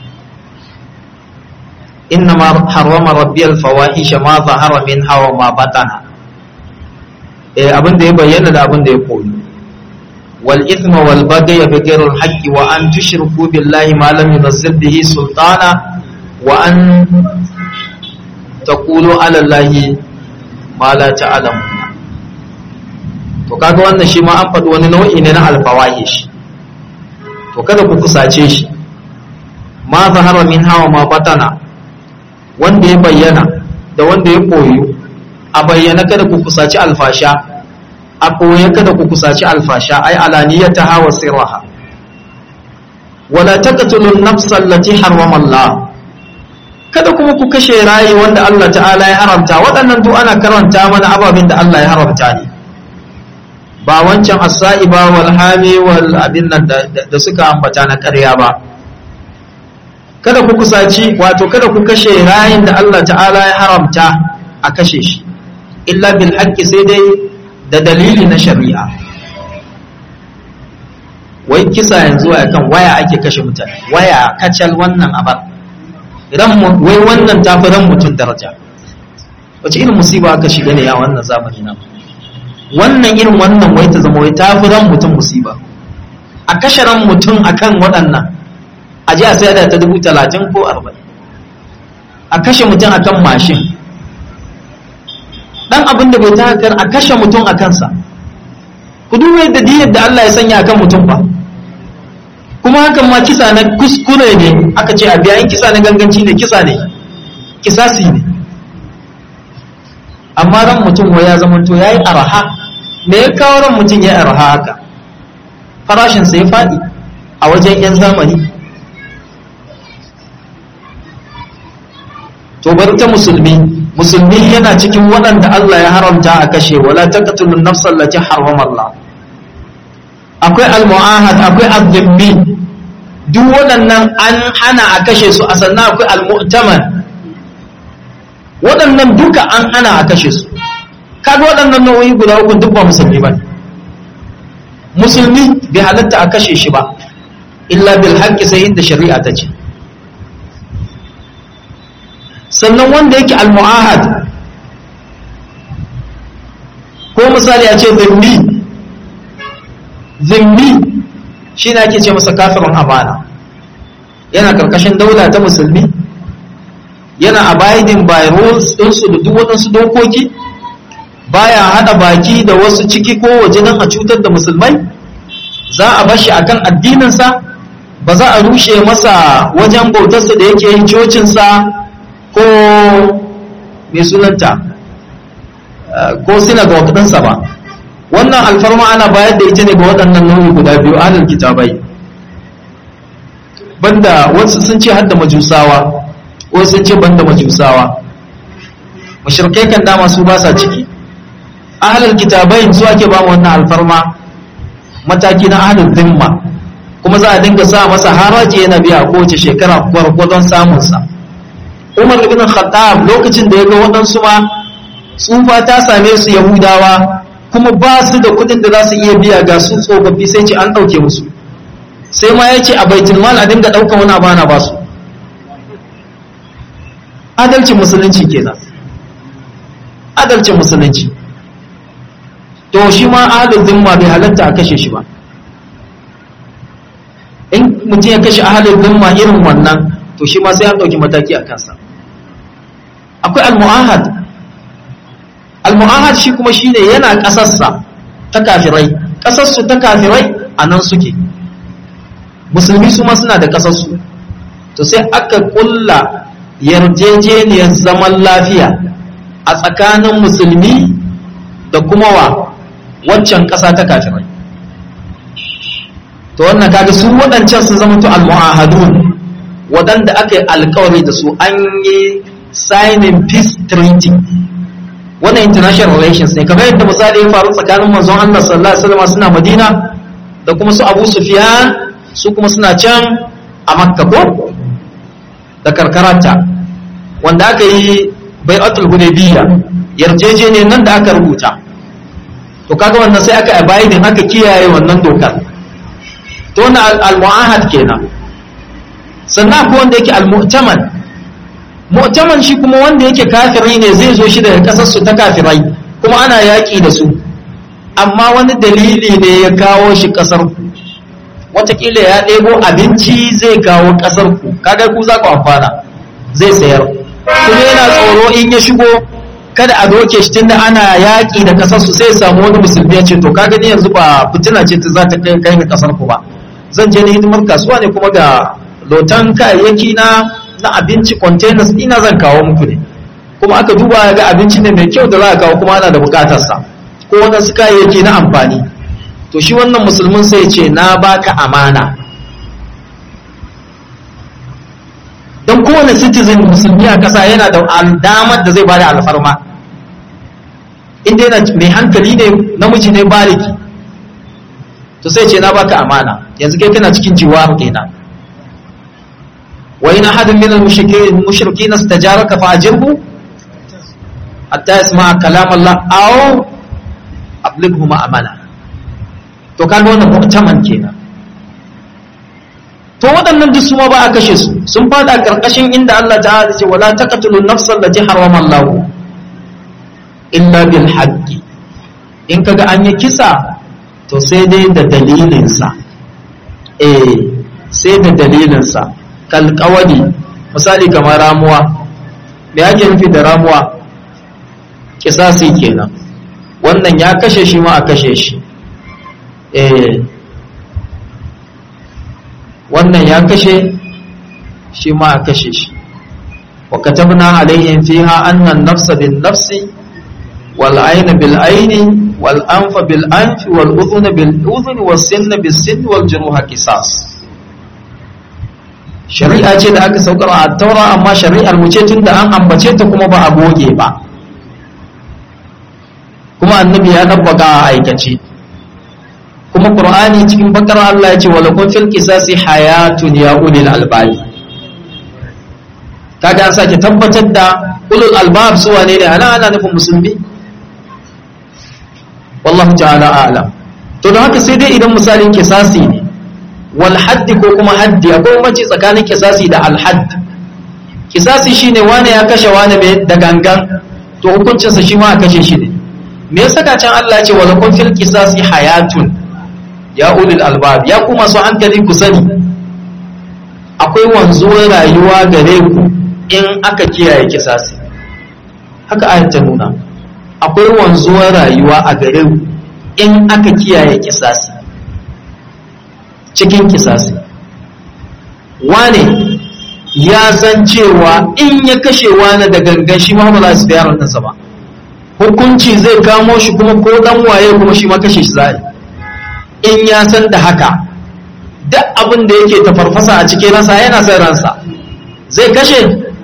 إنما حرم ربي الفواحش ما ظهر منها وما بطن eh abin da ya bayyana da abin da ya koyi wal ithma wal baghy bi ghayri al haqqi wa an tushriku billahi ma lam yunzil bihi sultana wa an taqulu ala allahi ma la ta'lamun to kaga wannan shi ma an faɗi wani nau'i ne na al fawahish to kada ku kusace shi ma zahara min hawa ma batana wanda ya bayyana da wanda ya koyo a bayyana kada ku kusaci alfasha a koye kada ku kusaci alfasha ai alaniyata hawa sirraha wala taqtulu an-nafsa allati harrama Allah kada kuma ku kashe rayi wanda Allah ta'ala ya haramta waɗannan duk ana karanta mana ababin da Allah ya haramta ne ba wancan as-sa'iba wal hami wal abin nan da suka ambata na ƙarya ba kada ku kusaci wato kada ku kashe rayin da Allah ta'ala ya haramta a kashe shi illa bil haqqi sai dai da dalili na shari'a wai kisa yanzu a kan waya ake kashe mutane waya kacal wannan abar idan wai wannan tafi ran mutum daraja wace irin musiba aka shiga ne ya wannan zamani na wannan irin wannan wai ta zama wai tafi ran mutum musiba a kashe ran mutum akan waɗannan a ji a sai da ta dubu talatin ko arba'in a kashe mutum a kan mashin ɗan abin da bai ta hakar a kashe mutum a kansa ku duba yadda diyar da Allah ya sanya a kan mutum ba kuma hakan ma kisa na kuskure ne aka ce a biyayin kisa na ganganci ne kisa ne kisasi ne amma ran mutum wa ya zamanto ya yi araha me ya kawo ran mutum ya yi araha haka farashinsa ya faɗi a wajen 'yan zamani to bari ta musulmi musulmi yana cikin waɗanda Allah ya haramta a kashe wala taqtulun nafsal lati harrama Allah akwai al-mu'ahad akwai az-zimmi duk waɗannan an hana a kashe su a sannan akwai al-mu'taman waɗannan duka an hana a kashe su kaga waɗannan nau'o'i guda uku duk ba musulmi ba musulmi bai halatta a kashe shi ba illa bil haqqi sai inda shari'a ta ce sannan wanda yake al-mu'ahad ko misali a ce zimmi zimmi shi ne ake ce masa kafirin amana yana karkashin daula ta musulmi yana abiding by rules ɗinsu da duk waɗansu dokoki baya haɗa baki da wasu ciki ko waje don a cutar da musulmai za a bashi akan addininsa ba za a rushe masa wajen bautarsa da yake yin cocinsa ko mai sunanta ko synagogue ɗinsa ba wannan alfarma ana bayar da ita ne ga waɗannan nau'i guda biyu alal kitabai banda wasu sun ce hadda majusawa wasu sun ce banda majusawa mushrikai kan dama su ba sa ciki ahlul kitabai su ake ba wannan alfarma mataki na ahlul zimma kuma za a dinga sa masa haraji yana biya kowace shekara gwargwadon samunsa umar ibn khattab lokacin da ya ga waɗansu ma tsufa ta same su yahudawa kuma ba su da kuɗin da za su iya biya ga su tsofaffi sai ce an ɗauke musu sai ma ya ce a baitul mal a dinga ɗaukan wani abu ana ba su adalcin musulunci kenan adalcin musulunci to shi ma adal zimma bai halatta a kashe shi ba in mutum ya kashe ahalin zimma irin wannan to shi ma sai an ɗauki mataki a kansa akwai al-mu'ahad al-mu'ahad shi kuma shine yana ƙasarsa ta kafirai ƙasarsu ta kafirai a nan suke musulmi su ma suna da ƙasarsu to sai aka ƙulla yarjejeniyar zaman lafiya a tsakanin musulmi da kuma wa waccan ƙasa ta kafirai to wannan kaga su waɗancan sun zama to al-mu'ahadun waɗanda aka yi alkawari da su an yi signing peace treaty wannan international relations ne kamar yadda misali ya faru tsakanin manzon Allah sallallahu alaihi wasallam suna Madina da kuma su Abu Sufyan su kuma suna can a Makka ko da karkaranta wanda aka yi bai'atul hudaybiyya yarjejeniyar nan da aka rubuta to kaga wannan sai aka abidin aka kiyaye wannan dokar to wannan al-mu'ahad kenan sannan akwai wanda yake al-mu'taman mu'taman shi kuma wanda yake kafiri ne zai zo shi daga kasar su ta kafirai kuma ana yaki da su amma wani dalili ne ya kawo shi kasar ku watakila ya ɗebo abinci zai kawo kasar ku kaga ku za ku amfana zai sayar kuma yana tsoro in ya shigo kada a doke shi tunda ana yaƙi da kasar su sai samu wani musulmi ya ce to kaga ni yanzu ba fitina ce ta za ta kai ni kasar ku ba zan je ni hidimar kasuwa ne kuma ga lotan kayayyaki na na abinci containers ina zan kawo muku ne kuma aka duba ga abinci ne mai kyau da za a kawo kuma ana da bukatarsa ko waɗansu kayayyaki na amfani to shi wannan musulmin sai ce na baka amana don kowane citizen musulmi a ƙasa yana da damar da zai bada alfarma inda yana mai hankali ne namiji ne baliki to sai ce na baka amana yanzu kai kana cikin jiwar kenan وإن أحد من المشركين استجارك فأجره حتى يسمع كلام الله أو أبلغه مأمنة to kaga wannan mu'taman kenan to waɗannan duk su ma ba a kashe su sun fada karkashin inda Allah ta'ala ce wala taqtulu nafsan allati harrama Allah illa bil haqqi in kaga an yi kisa to sai dai da dalilin sa eh sai da dalilin sa kalkawadi misali kamar ramuwa da yake nufi da ramuwa kisasi kenan wannan ya kashe shi ma a kashe shi eh wannan ya kashe shi ma a kashe shi wa katabna alaihim fiha anna an-nafsa bin-nafsi wal ayna bil ayni wal anfa bil anfi wal udhuna bil udhuni was sinna bis sinni wal juruha qisas shari'a ce da aka saukar a taura amma shari'ar mu ce tun da an ambace ta kuma ba a goge ba kuma annabi ya dabbaka a aikace kuma qur'ani cikin bakar Allah ya ce wala kun fil qisasi hayatun ya ulil albab kaga an sake tabbatar da ulul albab su wane ne ana ana nufin musulmi wallahu ta'ala a'lam to don haka sai dai idan misalin kisasi ne wal haddi ko kuma haddi akwai mace tsakanin kisasi da al hadd kisasi shine wane ya kashe wane mai da gangan to hukuncinsa shi ma a kashe shi ne me yasa ka can Allah ya ce wala kun fil qisasi hayatun ya ulil albab ya kuma su hankali ku sani akwai wanzuwar rayuwa gare ku in aka kiyaye kisasi haka ayat ta nuna akwai wanzuwar rayuwa a gare ku in aka kiyaye kisasi cikin kisasi wane ya san cewa in ya kashe wani da gangan shi ma ba za su biya rantarsa ba hukunci zai kamo shi kuma ko dan waye kuma shi ma kashe shi za'a in ya san da haka duk abin da yake tafarfasa a cikin ransa yana son ransa zai kashe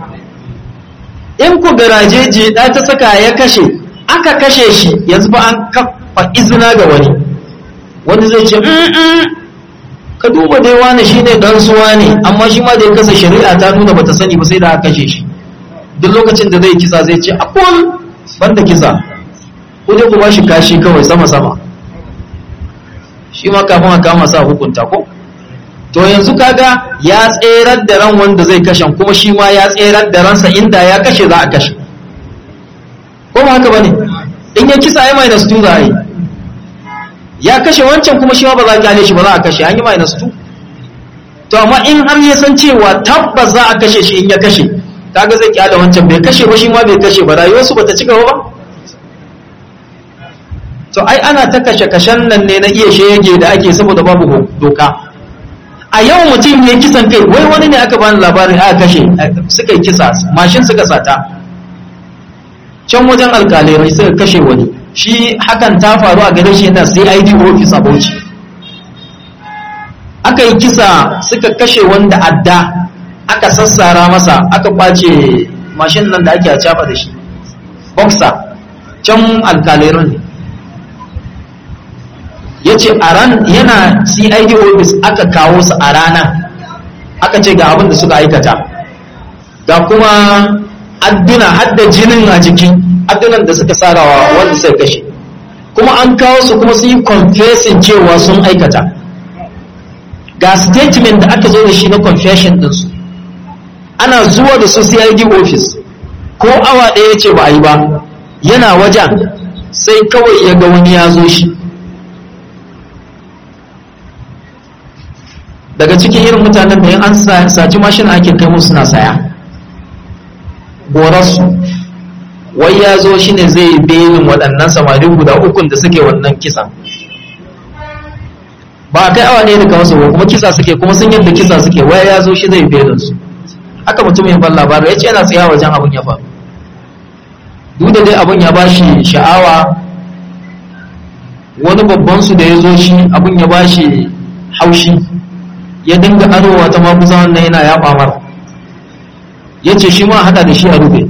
in ku garaje je da ta saka ya kashe aka kashe shi yanzu ba an kafa izina ga wani wani zai ce ka duba dai wani shine dan suwa ne amma shi ma da ya kasa shari'a ta nuna bata sani ba sai da aka kashe shi duk lokacin da zai kisa zai ce akul banda kisa ko dai ku ba shi kashi kawai sama sama shi ma kafin a kama sa hukunta ko to yanzu kaga ya tserar da ran wanda zai kashe kuma shi ma ya tserar da ransa inda ya kashe za a kashe ko ba haka bane in ya kisa ai minus 2 za a yi ya kashe wancan kuma shi ma ba za a kyale shi ba za a kashe an yi minus 2 to amma in har ya san cewa tabbas za a kashe shi in ya kashe kaga zai kyale wancan bai kashe ba shi ma bai kashe ba rayuwarsu bata ci gaba ba to ai ana ta kashe-kashen nan ne na iya shege da ake saboda babu doka a yau mutum ne kisan kai wai wani ne aka bani labarin aka kashe suka yi kisa mashin suka sata can wajen alkalai suka kashe wani shi hakan ta faru a gare shi yana cid office a bauchi aka yi kisa suka kashe wanda adda aka sassara masa aka kwace mashin nan da ake a cafa da shi boxer can alkalai ne ya ce a ran yana cid office aka kawo su a ranar aka ce ga abin da suka aikata ga kuma adduna hadda jinin a jiki addunan da suka sarawa wanda suka kashe kuma an kawo su kuma sun yi confessing cewa sun aikata ga statement da aka zo da shi na confession ɗinsu ana zuwa da su cid office ko awa ɗaya ce ba a yi ba yana wajen sai kawai ya ga wani ya zo shi daga cikin irin mutanen da yin an saci mashina ake kai musu suna saya gorarsu wai ya zo shi ne zai belin waɗannan samari guda ukun da suke wannan kisan ba kai awa ne da kawo ba kuma kisa suke kuma sun yadda kisa suke wai ya zo shi zai belin su haka mutum ya ban labarai ya ce yana tsaya wajen abin ya faru duk da dai abin ya bashi sha'awa wani babban su da ya zo shi abin ya bashi haushi ya dinga arowa ta maguza wannan yana ya ɓamar ya ce shi ma haɗa da shi a rufe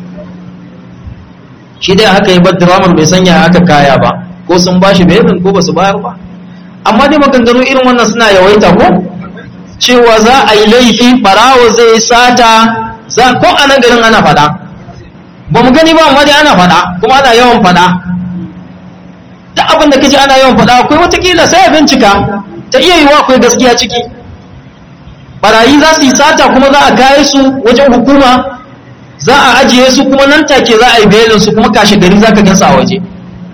shi dai haka yi bar diramar bai sanya aka kaya ba ko sun ba shi belin ko ba su bayar ba amma dai maganganu irin wannan suna yawaita ko cewa za a yi laifi ɓarawo zai sata za ko a nan garin ana faɗa ba mu gani ba amma dai ana faɗa kuma ana yawan faɗa duk abin da kace ana yawan faɗa akwai watakila sai a bincika ta iya yiwa akwai gaskiya ciki barayi za su yi sata kuma za a kaye su wajen hukuma za a ajiye su kuma nan take za a yi belin su kuma kashe gari za ka gansa a waje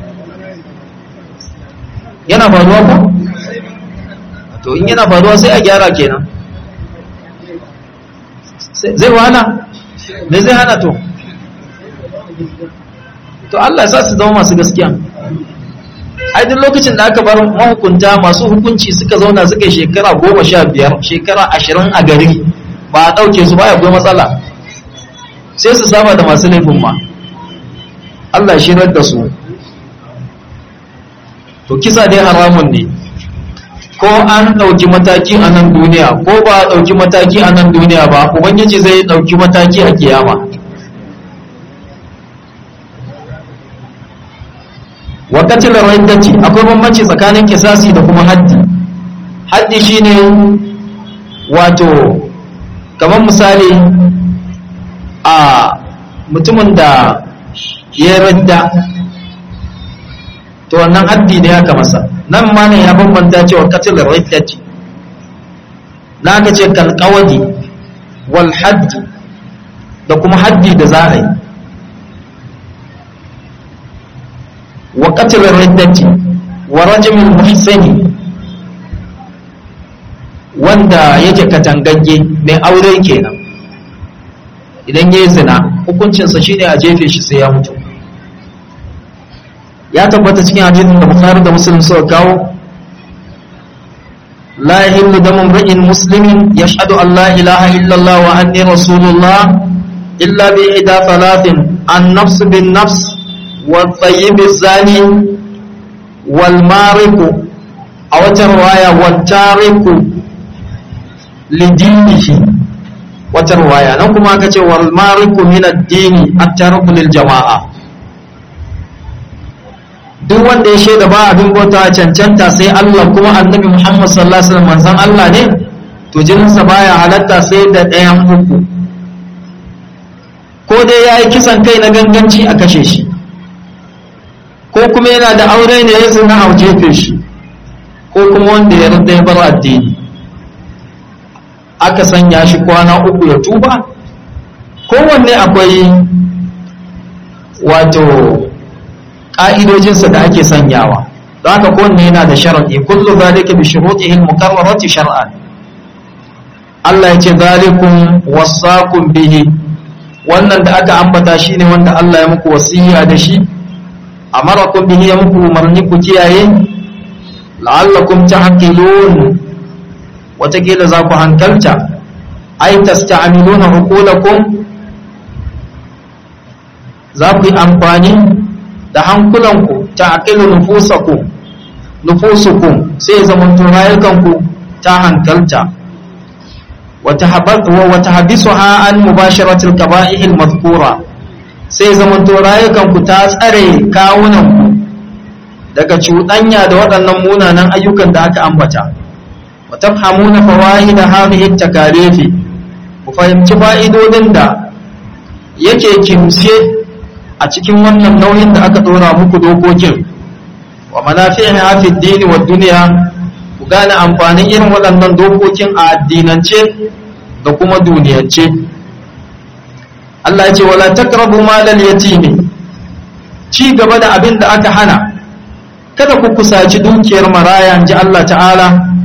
yana faruwa ko? to in yana faruwa sai a gyara kenan zai wahala me zai hana to to Allah ya sa su zama masu gaskiya ai duk lokacin da aka bar mahukunta masu hukunci suka zauna suka yi shekara goma sha biyar shekara ashirin a gari ba a ɗauke su baya akwai matsala sai su saba da masu laifin ma Allah ya shirar da su to kisa dai haramun ne ko an ɗauki mataki a nan duniya ko ba a ɗauki mataki a nan duniya ba ubangiji zai ɗauki mataki a kiyama wakacin rawaitacci akwai bambanci tsakanin kisasi da kuma haddi haddi shine wato kamar misali a mutumin da ya radda to wannan haddi ne aka masa nan ma ne ya bambanta cewa katil rawaitacci na ka ce kalkawadi wal haddi da kuma haddi da za a yi wa qatl riddati wa rajm muhsani wanda yake katangagge mai aure kenan idan yayi zina hukuncinsa shine a jefe shi sai ya mutu ya tabbata cikin hadisin da Bukhari da Muslim suka kawo la yahillu damu imri'in muslimin yashhadu an la ilaha illa Allah wa anni rasulullah illa bi ihda thalathin an nafs bin nafs والطيب الزاني والمارق أو ترواية والتارق لدينه وترواية نقوم أكتش والمارق من الدين التارق للجماعة duk wanda ya shaida ba abin bauta cancanta sai Allah kuma annabi Muhammad sallallahu alaihi wasallam manzon Allah ne to jininsa baya halatta sai da ɗayan uku ko dai yayi kisan kai na ganganci a kashe shi ko kuma yana da aure ne ya zina a jefe shi ko kuma wanda ya rada ya bar addini aka sanya shi kwana uku ya tuba kowanne akwai wato ƙa'idojinsa da ake sanyawa don haka kowanne yana da sharaɗi kullu zalika bi shurutihi al-muqarrarati shar'an Allah ya ce zalikum wasaqum bihi wannan da aka ambata shine wanda Allah ya muku wasiya da shi amarakum bihi ya muku umarni ku kiyaye la'allakum ta'qilun watakila za ku hankalta ai tasta'miluna uqulakum za ku yi amfani da hankulanku ta'qilu nufusakum nufusukum sai zaman rayukanku ta hankalta wata habisu ha an mubasharatul kaba'ihil mazkura sai zaman rayukanku ta tsare kawunanku daga cuɗanya da waɗannan munanan ayyukan da aka ambata wa tafhamuna fawaida hadhihi takalifi ku fahimci fa'idodin da yake kimse a cikin wannan nauyin da aka dora muku dokokin wa manafi'iha fi dini wa dunya ku gane amfanin irin waɗannan dokokin a addinance da kuma duniyance Allah ya ce wala taqrabu malal yatimi ci gaba da abin da aka hana kada ku kusaci dukiyar maraya ji Allah ta'ala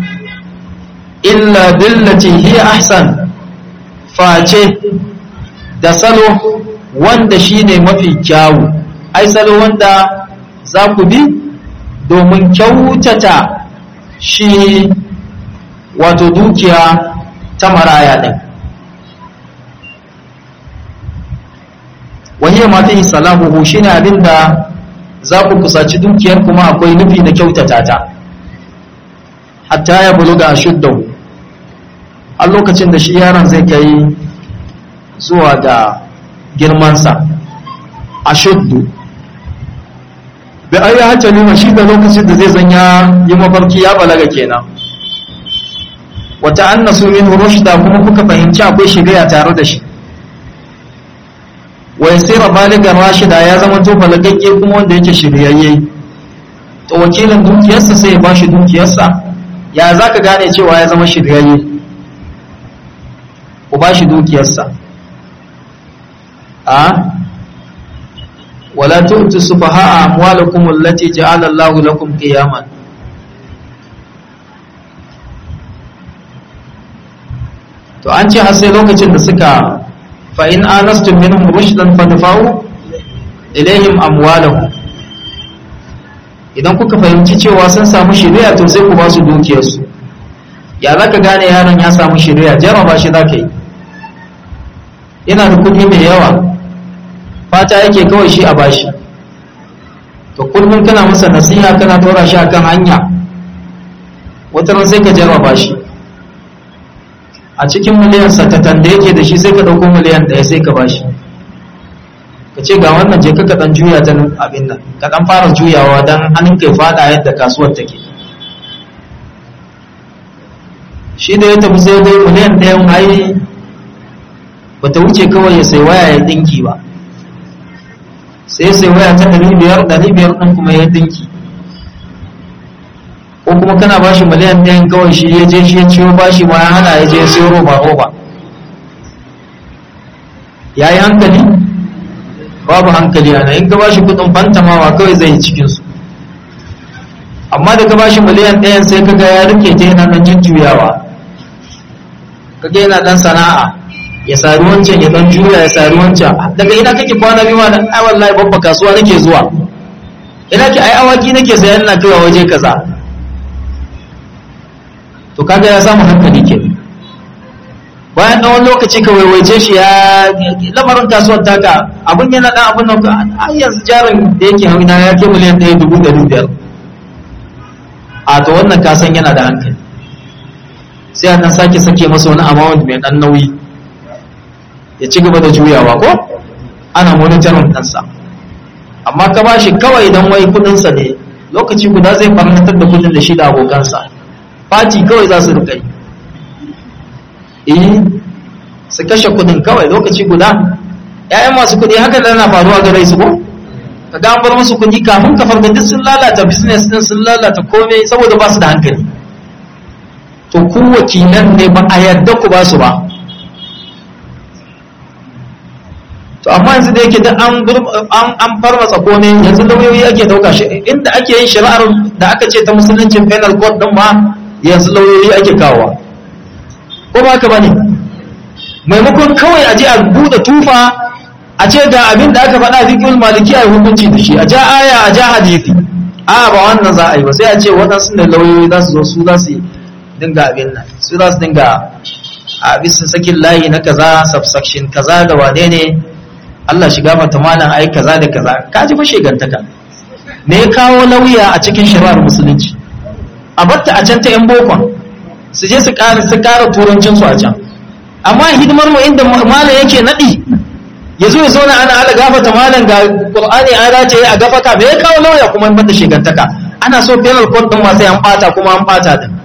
illa billati hiya ahsan face da salo wanda shine mafi kyawu ai salo wanda za ku bi domin kyautata shi wato dukiya ta maraya ɗin wahiyar mata salahuhu shi ne abinda za ku kusaci dukiyar kuma akwai nufi na kyautata ta hatta ya buluga a shuddahu a lokacin da shi yaron zai kai zuwa ga girmansa a shuddu da ai ya hacce nima shi da lokacin da zai zanya yi mafarki ya balaga kenan wata annasu min rushda kuma kuka fahimci akwai shiriya tare da shi wa yasira baligan rashida ya zama to balagagge kuma wanda yake shiryayye to wakilin dukiyarsa sai ya bashi dukiyarsa ya zaka gane cewa ya zama shiryayye ku bashi dukiyarsa a ولا تؤتوا السفهاء أموالكم التي جعل الله لكم قياما to an ce har sai lokacin da suka fa in anastum minhum rushdan fadfa'u ilaihim amwalahum idan kuka fahimci cewa sun samu shari'a to sai ku ba su dukiyarsu ya zaka gane yaron ya samu shari'a jarraba shi zaka yi yana da kuɗi mai yawa fata yake kawai shi a bashi to kullum kana masa nasiha kana dora shi akan hanya wata ran sai ka jarraba shi a cikin miliyan satatan da yake da shi sai ka dauko miliyan ɗaya sai ka bashi ka ce ga wannan je ka dan juya ta abin nan ka dan fara juyawa dan hannun kai fada yadda kasuwar take shi da ya tafi sai dai miliyan ɗayan ai bata wuce kawai ya sai waya ya dinki ba sai sai waya ta ɗari biyar ɗari biyar ɗin kuma ya dinki ko kuma kana ba shi miliyan ɗayan kawai shi ya je shi ya ciwo ba shi ma ya hana ya je ya siyo roba roba ya yi hankali babu hankali ana in ka ba shi kuɗin fantamawa kawai zai yi cikinsu amma da ka ba shi miliyan ɗayan sai ka ga ya rike ta yana nan jujjuyawa ka ga yana ɗan sana'a ya sari wancan ya dan juya ya sari wancan daga ina kake kwana biyu ma ai wallahi babba kasuwa nake zuwa ina ke ai awaki nake sayan ina kaiwa waje kaza to kaga ya samu hankali ke bayan dan wani lokaci ka waiwaice shi ya lamarin kasuwar taka abin yana dan abin nan a yanzu jarin da yake hauna ya ke miliyan ɗaya dubu ɗari biyar a to wannan kasan yana da hankali sai a dan sake sake masa wani amount mai dan nauyi ya ci gaba da juyawa ko ana monitorin ɗansa amma ka bashi kawai don wai kudinsa ne lokaci guda zai farnatar da kudin da shi da abokansa fati kawai za su rika yi su kashe kudin kawai lokaci guda ‘ya'yan masu kudi haka da na faruwa ga rai su ko ka ga bar musu kudi kafin ka farga duk sun lalata business din sun lalata komai saboda ba su da hankali to ku wakilan ne ba a yarda ku ba su ba to amma yanzu da yake da an an an farmasa komai yanzu lauyoyi ake dauka shi inda ake yin shari'ar da aka ce ta musuluncin penal code din ma yanzu lauyoyi ake kawowa ko ba ka bane maimakon kawai a je a buɗe tufa a ce ga abin da aka faɗa fiqhul maliki a hukunci da shi a ja aya a ja hadisi a ba wannan za a yi ba sai a ce waɗansu ne lauyoyi za su zo su za su dinga abin nan su za su dinga a bisa sakin layi na kaza subsection kaza da wane ne Allah shiga mata malam ai kaza da kaza ka ji fa shegantaka me ya kawo lauya a cikin shari'ar musulunci a batta a can ta yan bokon su je su ƙara su ƙara turancin su a can amma hidimar mu inda malam yake nadi ya zo ya zauna ana ala gafata malam ga qur'ani an race a gafaka me ya kawo lauya kuma in bata shegantaka ana so penal court din ma sai an bata kuma an bata din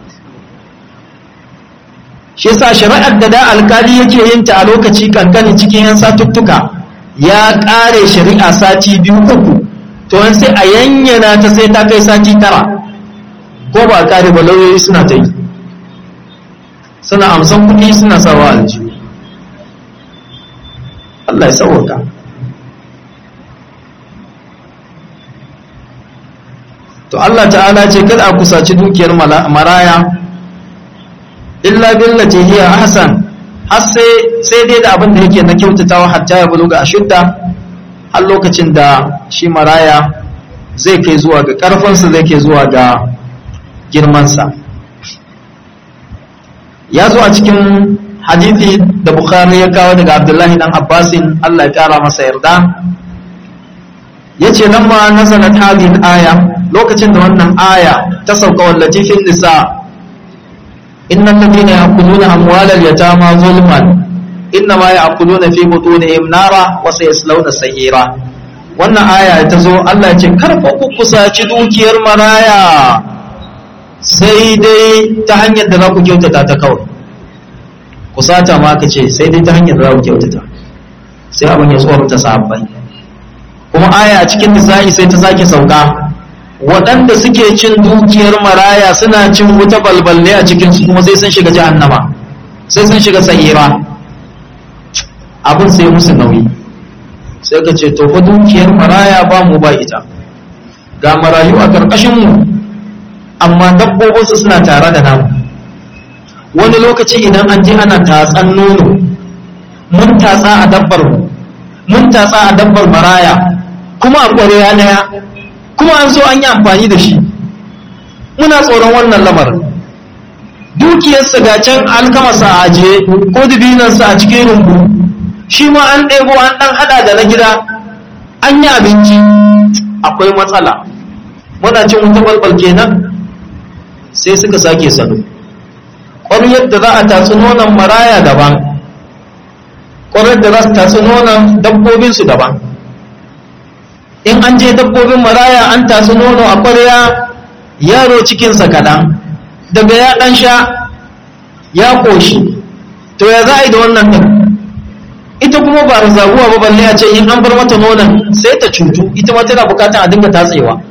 shi yasa shari'ar da da alkali yake yin ta a lokaci kankani cikin yan satuttuka ya kare shari'a sati biyu uku to an sai a yanyana ta sai ta kai sati tara ko ba kare ba lauyoyi suna ta yi suna amsan kuɗi suna sawa aljihu Allah ya sauwaka to Allah ta'ala ce kada a kusaci dukiyar maraya illa billati hiya ahsan har sai sai dai da abin da yake na kyautatawa hatta ya buluga ashudda har lokacin da shi maraya zai kai zuwa ga karfinsa zai kai zuwa ga girmansa ya zo a cikin hadithi da bukhari ya kawo daga abdullahi dan abbasin allah ya kara masa yarda ya ce nan ma nazalat hadhihi aya lokacin da wannan aya ta sauka wallaci fil nisa innal ladina ya'kuluna amwalal yatama zulman innama ya'kuluna fi butunihim nara wa sayaslawna sa'ira wannan aya ta zo Allah ya ce karfa ku kusaci dukiyar maraya sai dai ta hanyar da za ku kyautata ta kawai kusata ma ka ce sai dai ta hanyar da za ku kyautata sai abin ya tsorata sahabbai kuma aya a cikin nisa'i sai ta sake sauka waɗanda suke cin dukiyar maraya suna cin wuta balballe a cikinsu kuma sai sun shiga jahannama sai sun shiga sa'ira abin sai musu nauyi sai ka ce to fa dukiyar maraya ba mu ba ita ga marayu a ƙarƙashinmu amma dabbobinsu suna tare da namu wani lokaci idan an je ana tatsan nono mun tatsa a dabbar mu mun tatsa a dabbar maraya kuma a ƙwarewa ɗaya kuma an so an yi amfani da shi muna tsoron wannan lamarin dukiyarsa ga can alkamasa a ajiye ko dubinansa a cikin rumbu shi ma an ɗebo an ɗan haɗa da na gida an yi abinci akwai matsala muna cin wuta balbal kenan sai suka sake salo ƙwaryar da za a tatsi nonon maraya daban ƙwaryar da za su tatsi nonon dabbobinsu daban in an je dabbobin maraya an tatsi nono a ƙwarya yaro cikinsa kaɗan daga ya ɗan sha ya ƙoshi to ya za a yi da wannan ɗin ita kuma ba zaguwa ba balle a ce in an bar mata nonon sai ta cutu ita ma tana bukatar a dinga tatsewa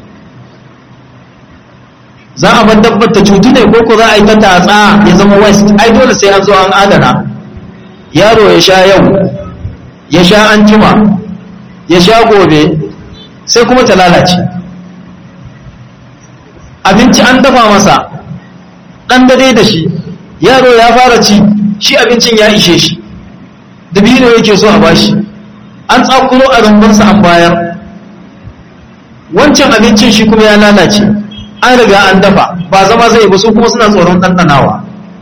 za a bar dabbar ta cutu ne ko ko za a yi ta tatsa ya zama west ai dole sai an zo an adana yaro ya sha yau ya sha an jima ya sha gobe sai kuma ta lalace abinci an dafa masa ɗan dare da shi yaro ya fara ci shi abincin ya ishe shi dabino yake so a bashi an tsakuro a rumbunsa an bayar wancan abincin shi kuma ya lalace an riga an dafa ba zama zai ba su kuma suna tsoron ɗanɗanawa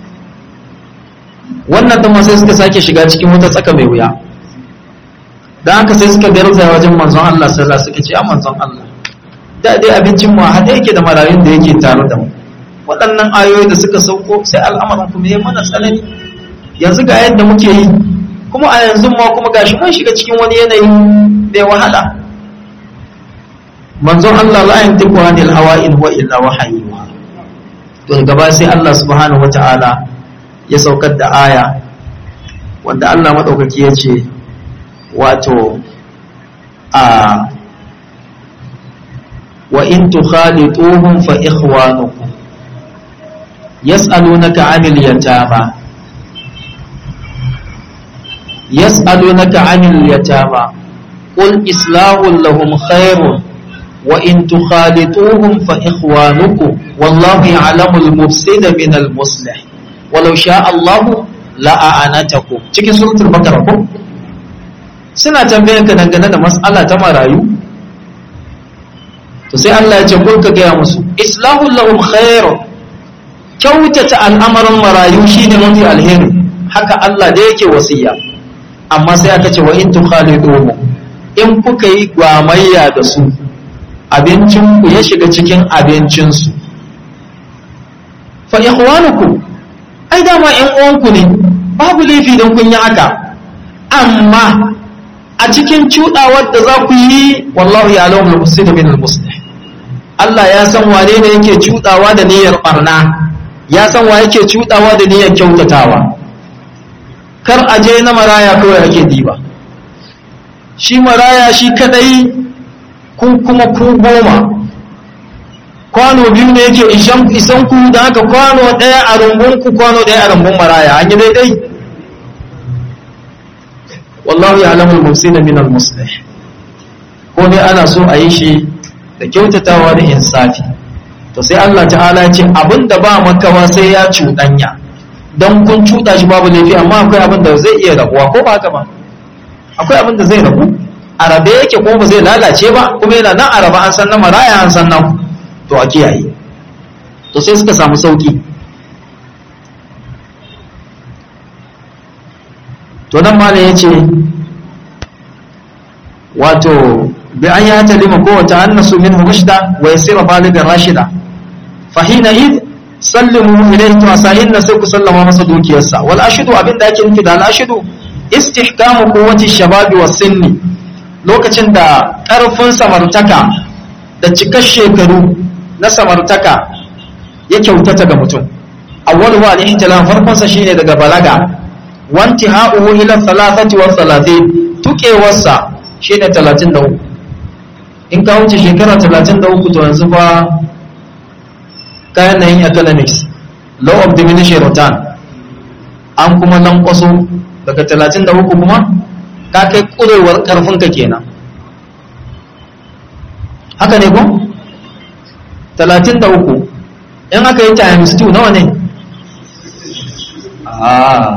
wannan ɗan sai suka sake shiga cikin wata tsaka mai wuya da haka sai suka garza wajen manzon Allah sallallahu suka ce a manzon Allah da dai abincin mu haɗe yake da marayun da yake tare da mu waɗannan ayoyi da suka sauko sai al'amarin kuma ya mana tsanani yanzu ga yadda muke yi kuma a yanzu ma kuma gashi mun shiga cikin wani yanayi mai wahala manzon Allah la yantiqu anil hawa in huwa illa wahyu to gaba sai Allah subhanahu wataala ya saukar da aya wanda Allah madaukaki ya ce wato a wa in tukhalituhum fa ikhwanukum yas'alunaka 'anil yatama يسألونك عن اليتامى قل إصلاح لهم خير وإن تخالطوهم فإخوانكم والله يعلم المفسد من المصلح walau sha Allahu la'anatakum cikin suratul baqara ko suna tambayan ka dangane da mas'ala ta marayu to sai Allah ya ce kun ka gaya musu islahu lahum khair kyautata al'amarin marayu shine mafi alheri haka Allah da yake wasiya amma sai aka ce wa in tukhaliduhum in kuka yi gwamayya da su abincin ku ya shiga cikin abincin su fa ikhwanukum ai dama ƴan uwanku ne babu laifi don kun yi haka amma a cikin cuɗawar da za ku yi wallahu ya alamu al-mufsid min al-muslih Allah ya san wane ne yake cuɗawa da niyyar barna ya san wa yake cuɗawa da niyyar kyautatawa kar a je na maraya kawai ake diba shi maraya shi kadai ku kuma ku goma kwano biyu ne yake isan ku da haka kwano ɗaya a rumbun ku kwano ɗaya a rumbun maraya an yi daidai wallahu ya alamul mufsina min al muslih ko ne ana so a yi shi da kyautatawa da insafi to sai Allah ta'ala ya ce abinda ba makawa sai ya cuɗanya don kun cuɗa shi babu laifi amma akwai abin da zai iya rabuwa ko ba haka ba akwai abin da zai rabu a rabe yake ko ba zai lalace ba kuma yana nan a raba an san na maraya an san nan to a kiyaye to sai suka samu sauki to nan ma ya ce wato bi an ya talima ko wata annasu min rushda wa yasira baligan rashida fahina id sallimu ilayhi to asahin na sai ku sallama masa dukiyarsa wal ashidu abinda ake nufi da al ashidu istihkamu quwwati shababi was sinni lokacin da karfin samartaka da cikar shekaru na samartaka ya kyautata ga mutum awwalu wa al-ihtilam farkon sa shine daga balaga wanti ha'uhu ila thalathati wa thalathin tukewarsa shine 33 in ka wuce shekara 33 to yanzu ba kayan nan economics law of diminishing return an kuma lankwaso daga 33 kuma ka kai kurewar karfinka kenan haka ne ko 33 in aka yi times 2 nawa ne ah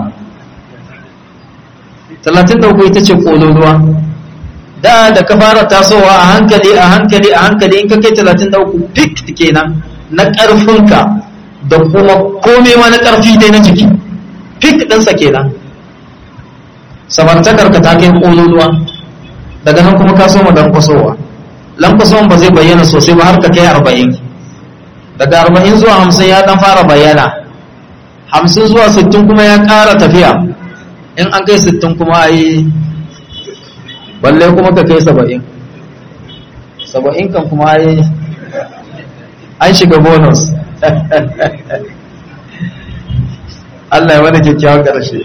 33 ita ce kololuwa da da ka fara tasowa a hankali a hankali a hankali in ka kai 33 pik kenan na ƙarfinka da kuma kome ma na ƙarfi dai na jiki fik ɗinsa kenan samartakarka ta kai ƙololuwa daga nan kuma ka soma lankwasowa lankwasowan ba zai bayyana sosai ba har ka kai arba'in daga arba'in zuwa hamsin ya ɗan fara bayyana hamsin zuwa sittin kuma ya ƙara tafiya in an kai sittin kuma a yi balle kuma ka kai saba'in saba'in kan kuma a yi an shiga bonus Allah ya wani kyakkyawan ƙarshe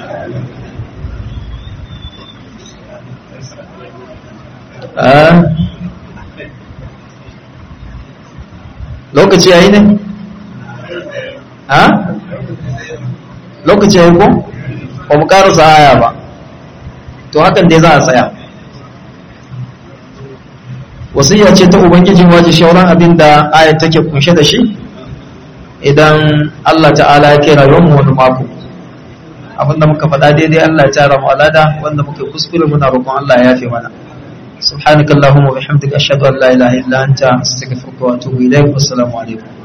lokaci yayi ne? ha? lokaci yayi ko? ba mu ƙarasa aya ba to hakan dai za a tsaya wasiya ce ta ubangijin waje shauran abin da ayat take kunshe da shi idan Allah ta'ala ya kira yawan wani mako abinda muka faɗa daidai Allah ya tara mu alada wanda muka kuskure muna roƙon Allah ya yafe mana subhanakallahumma wa bihamdika ashhadu an la ilaha illa anta astaghfiruka wa atubu ilaik wassalamu alaikum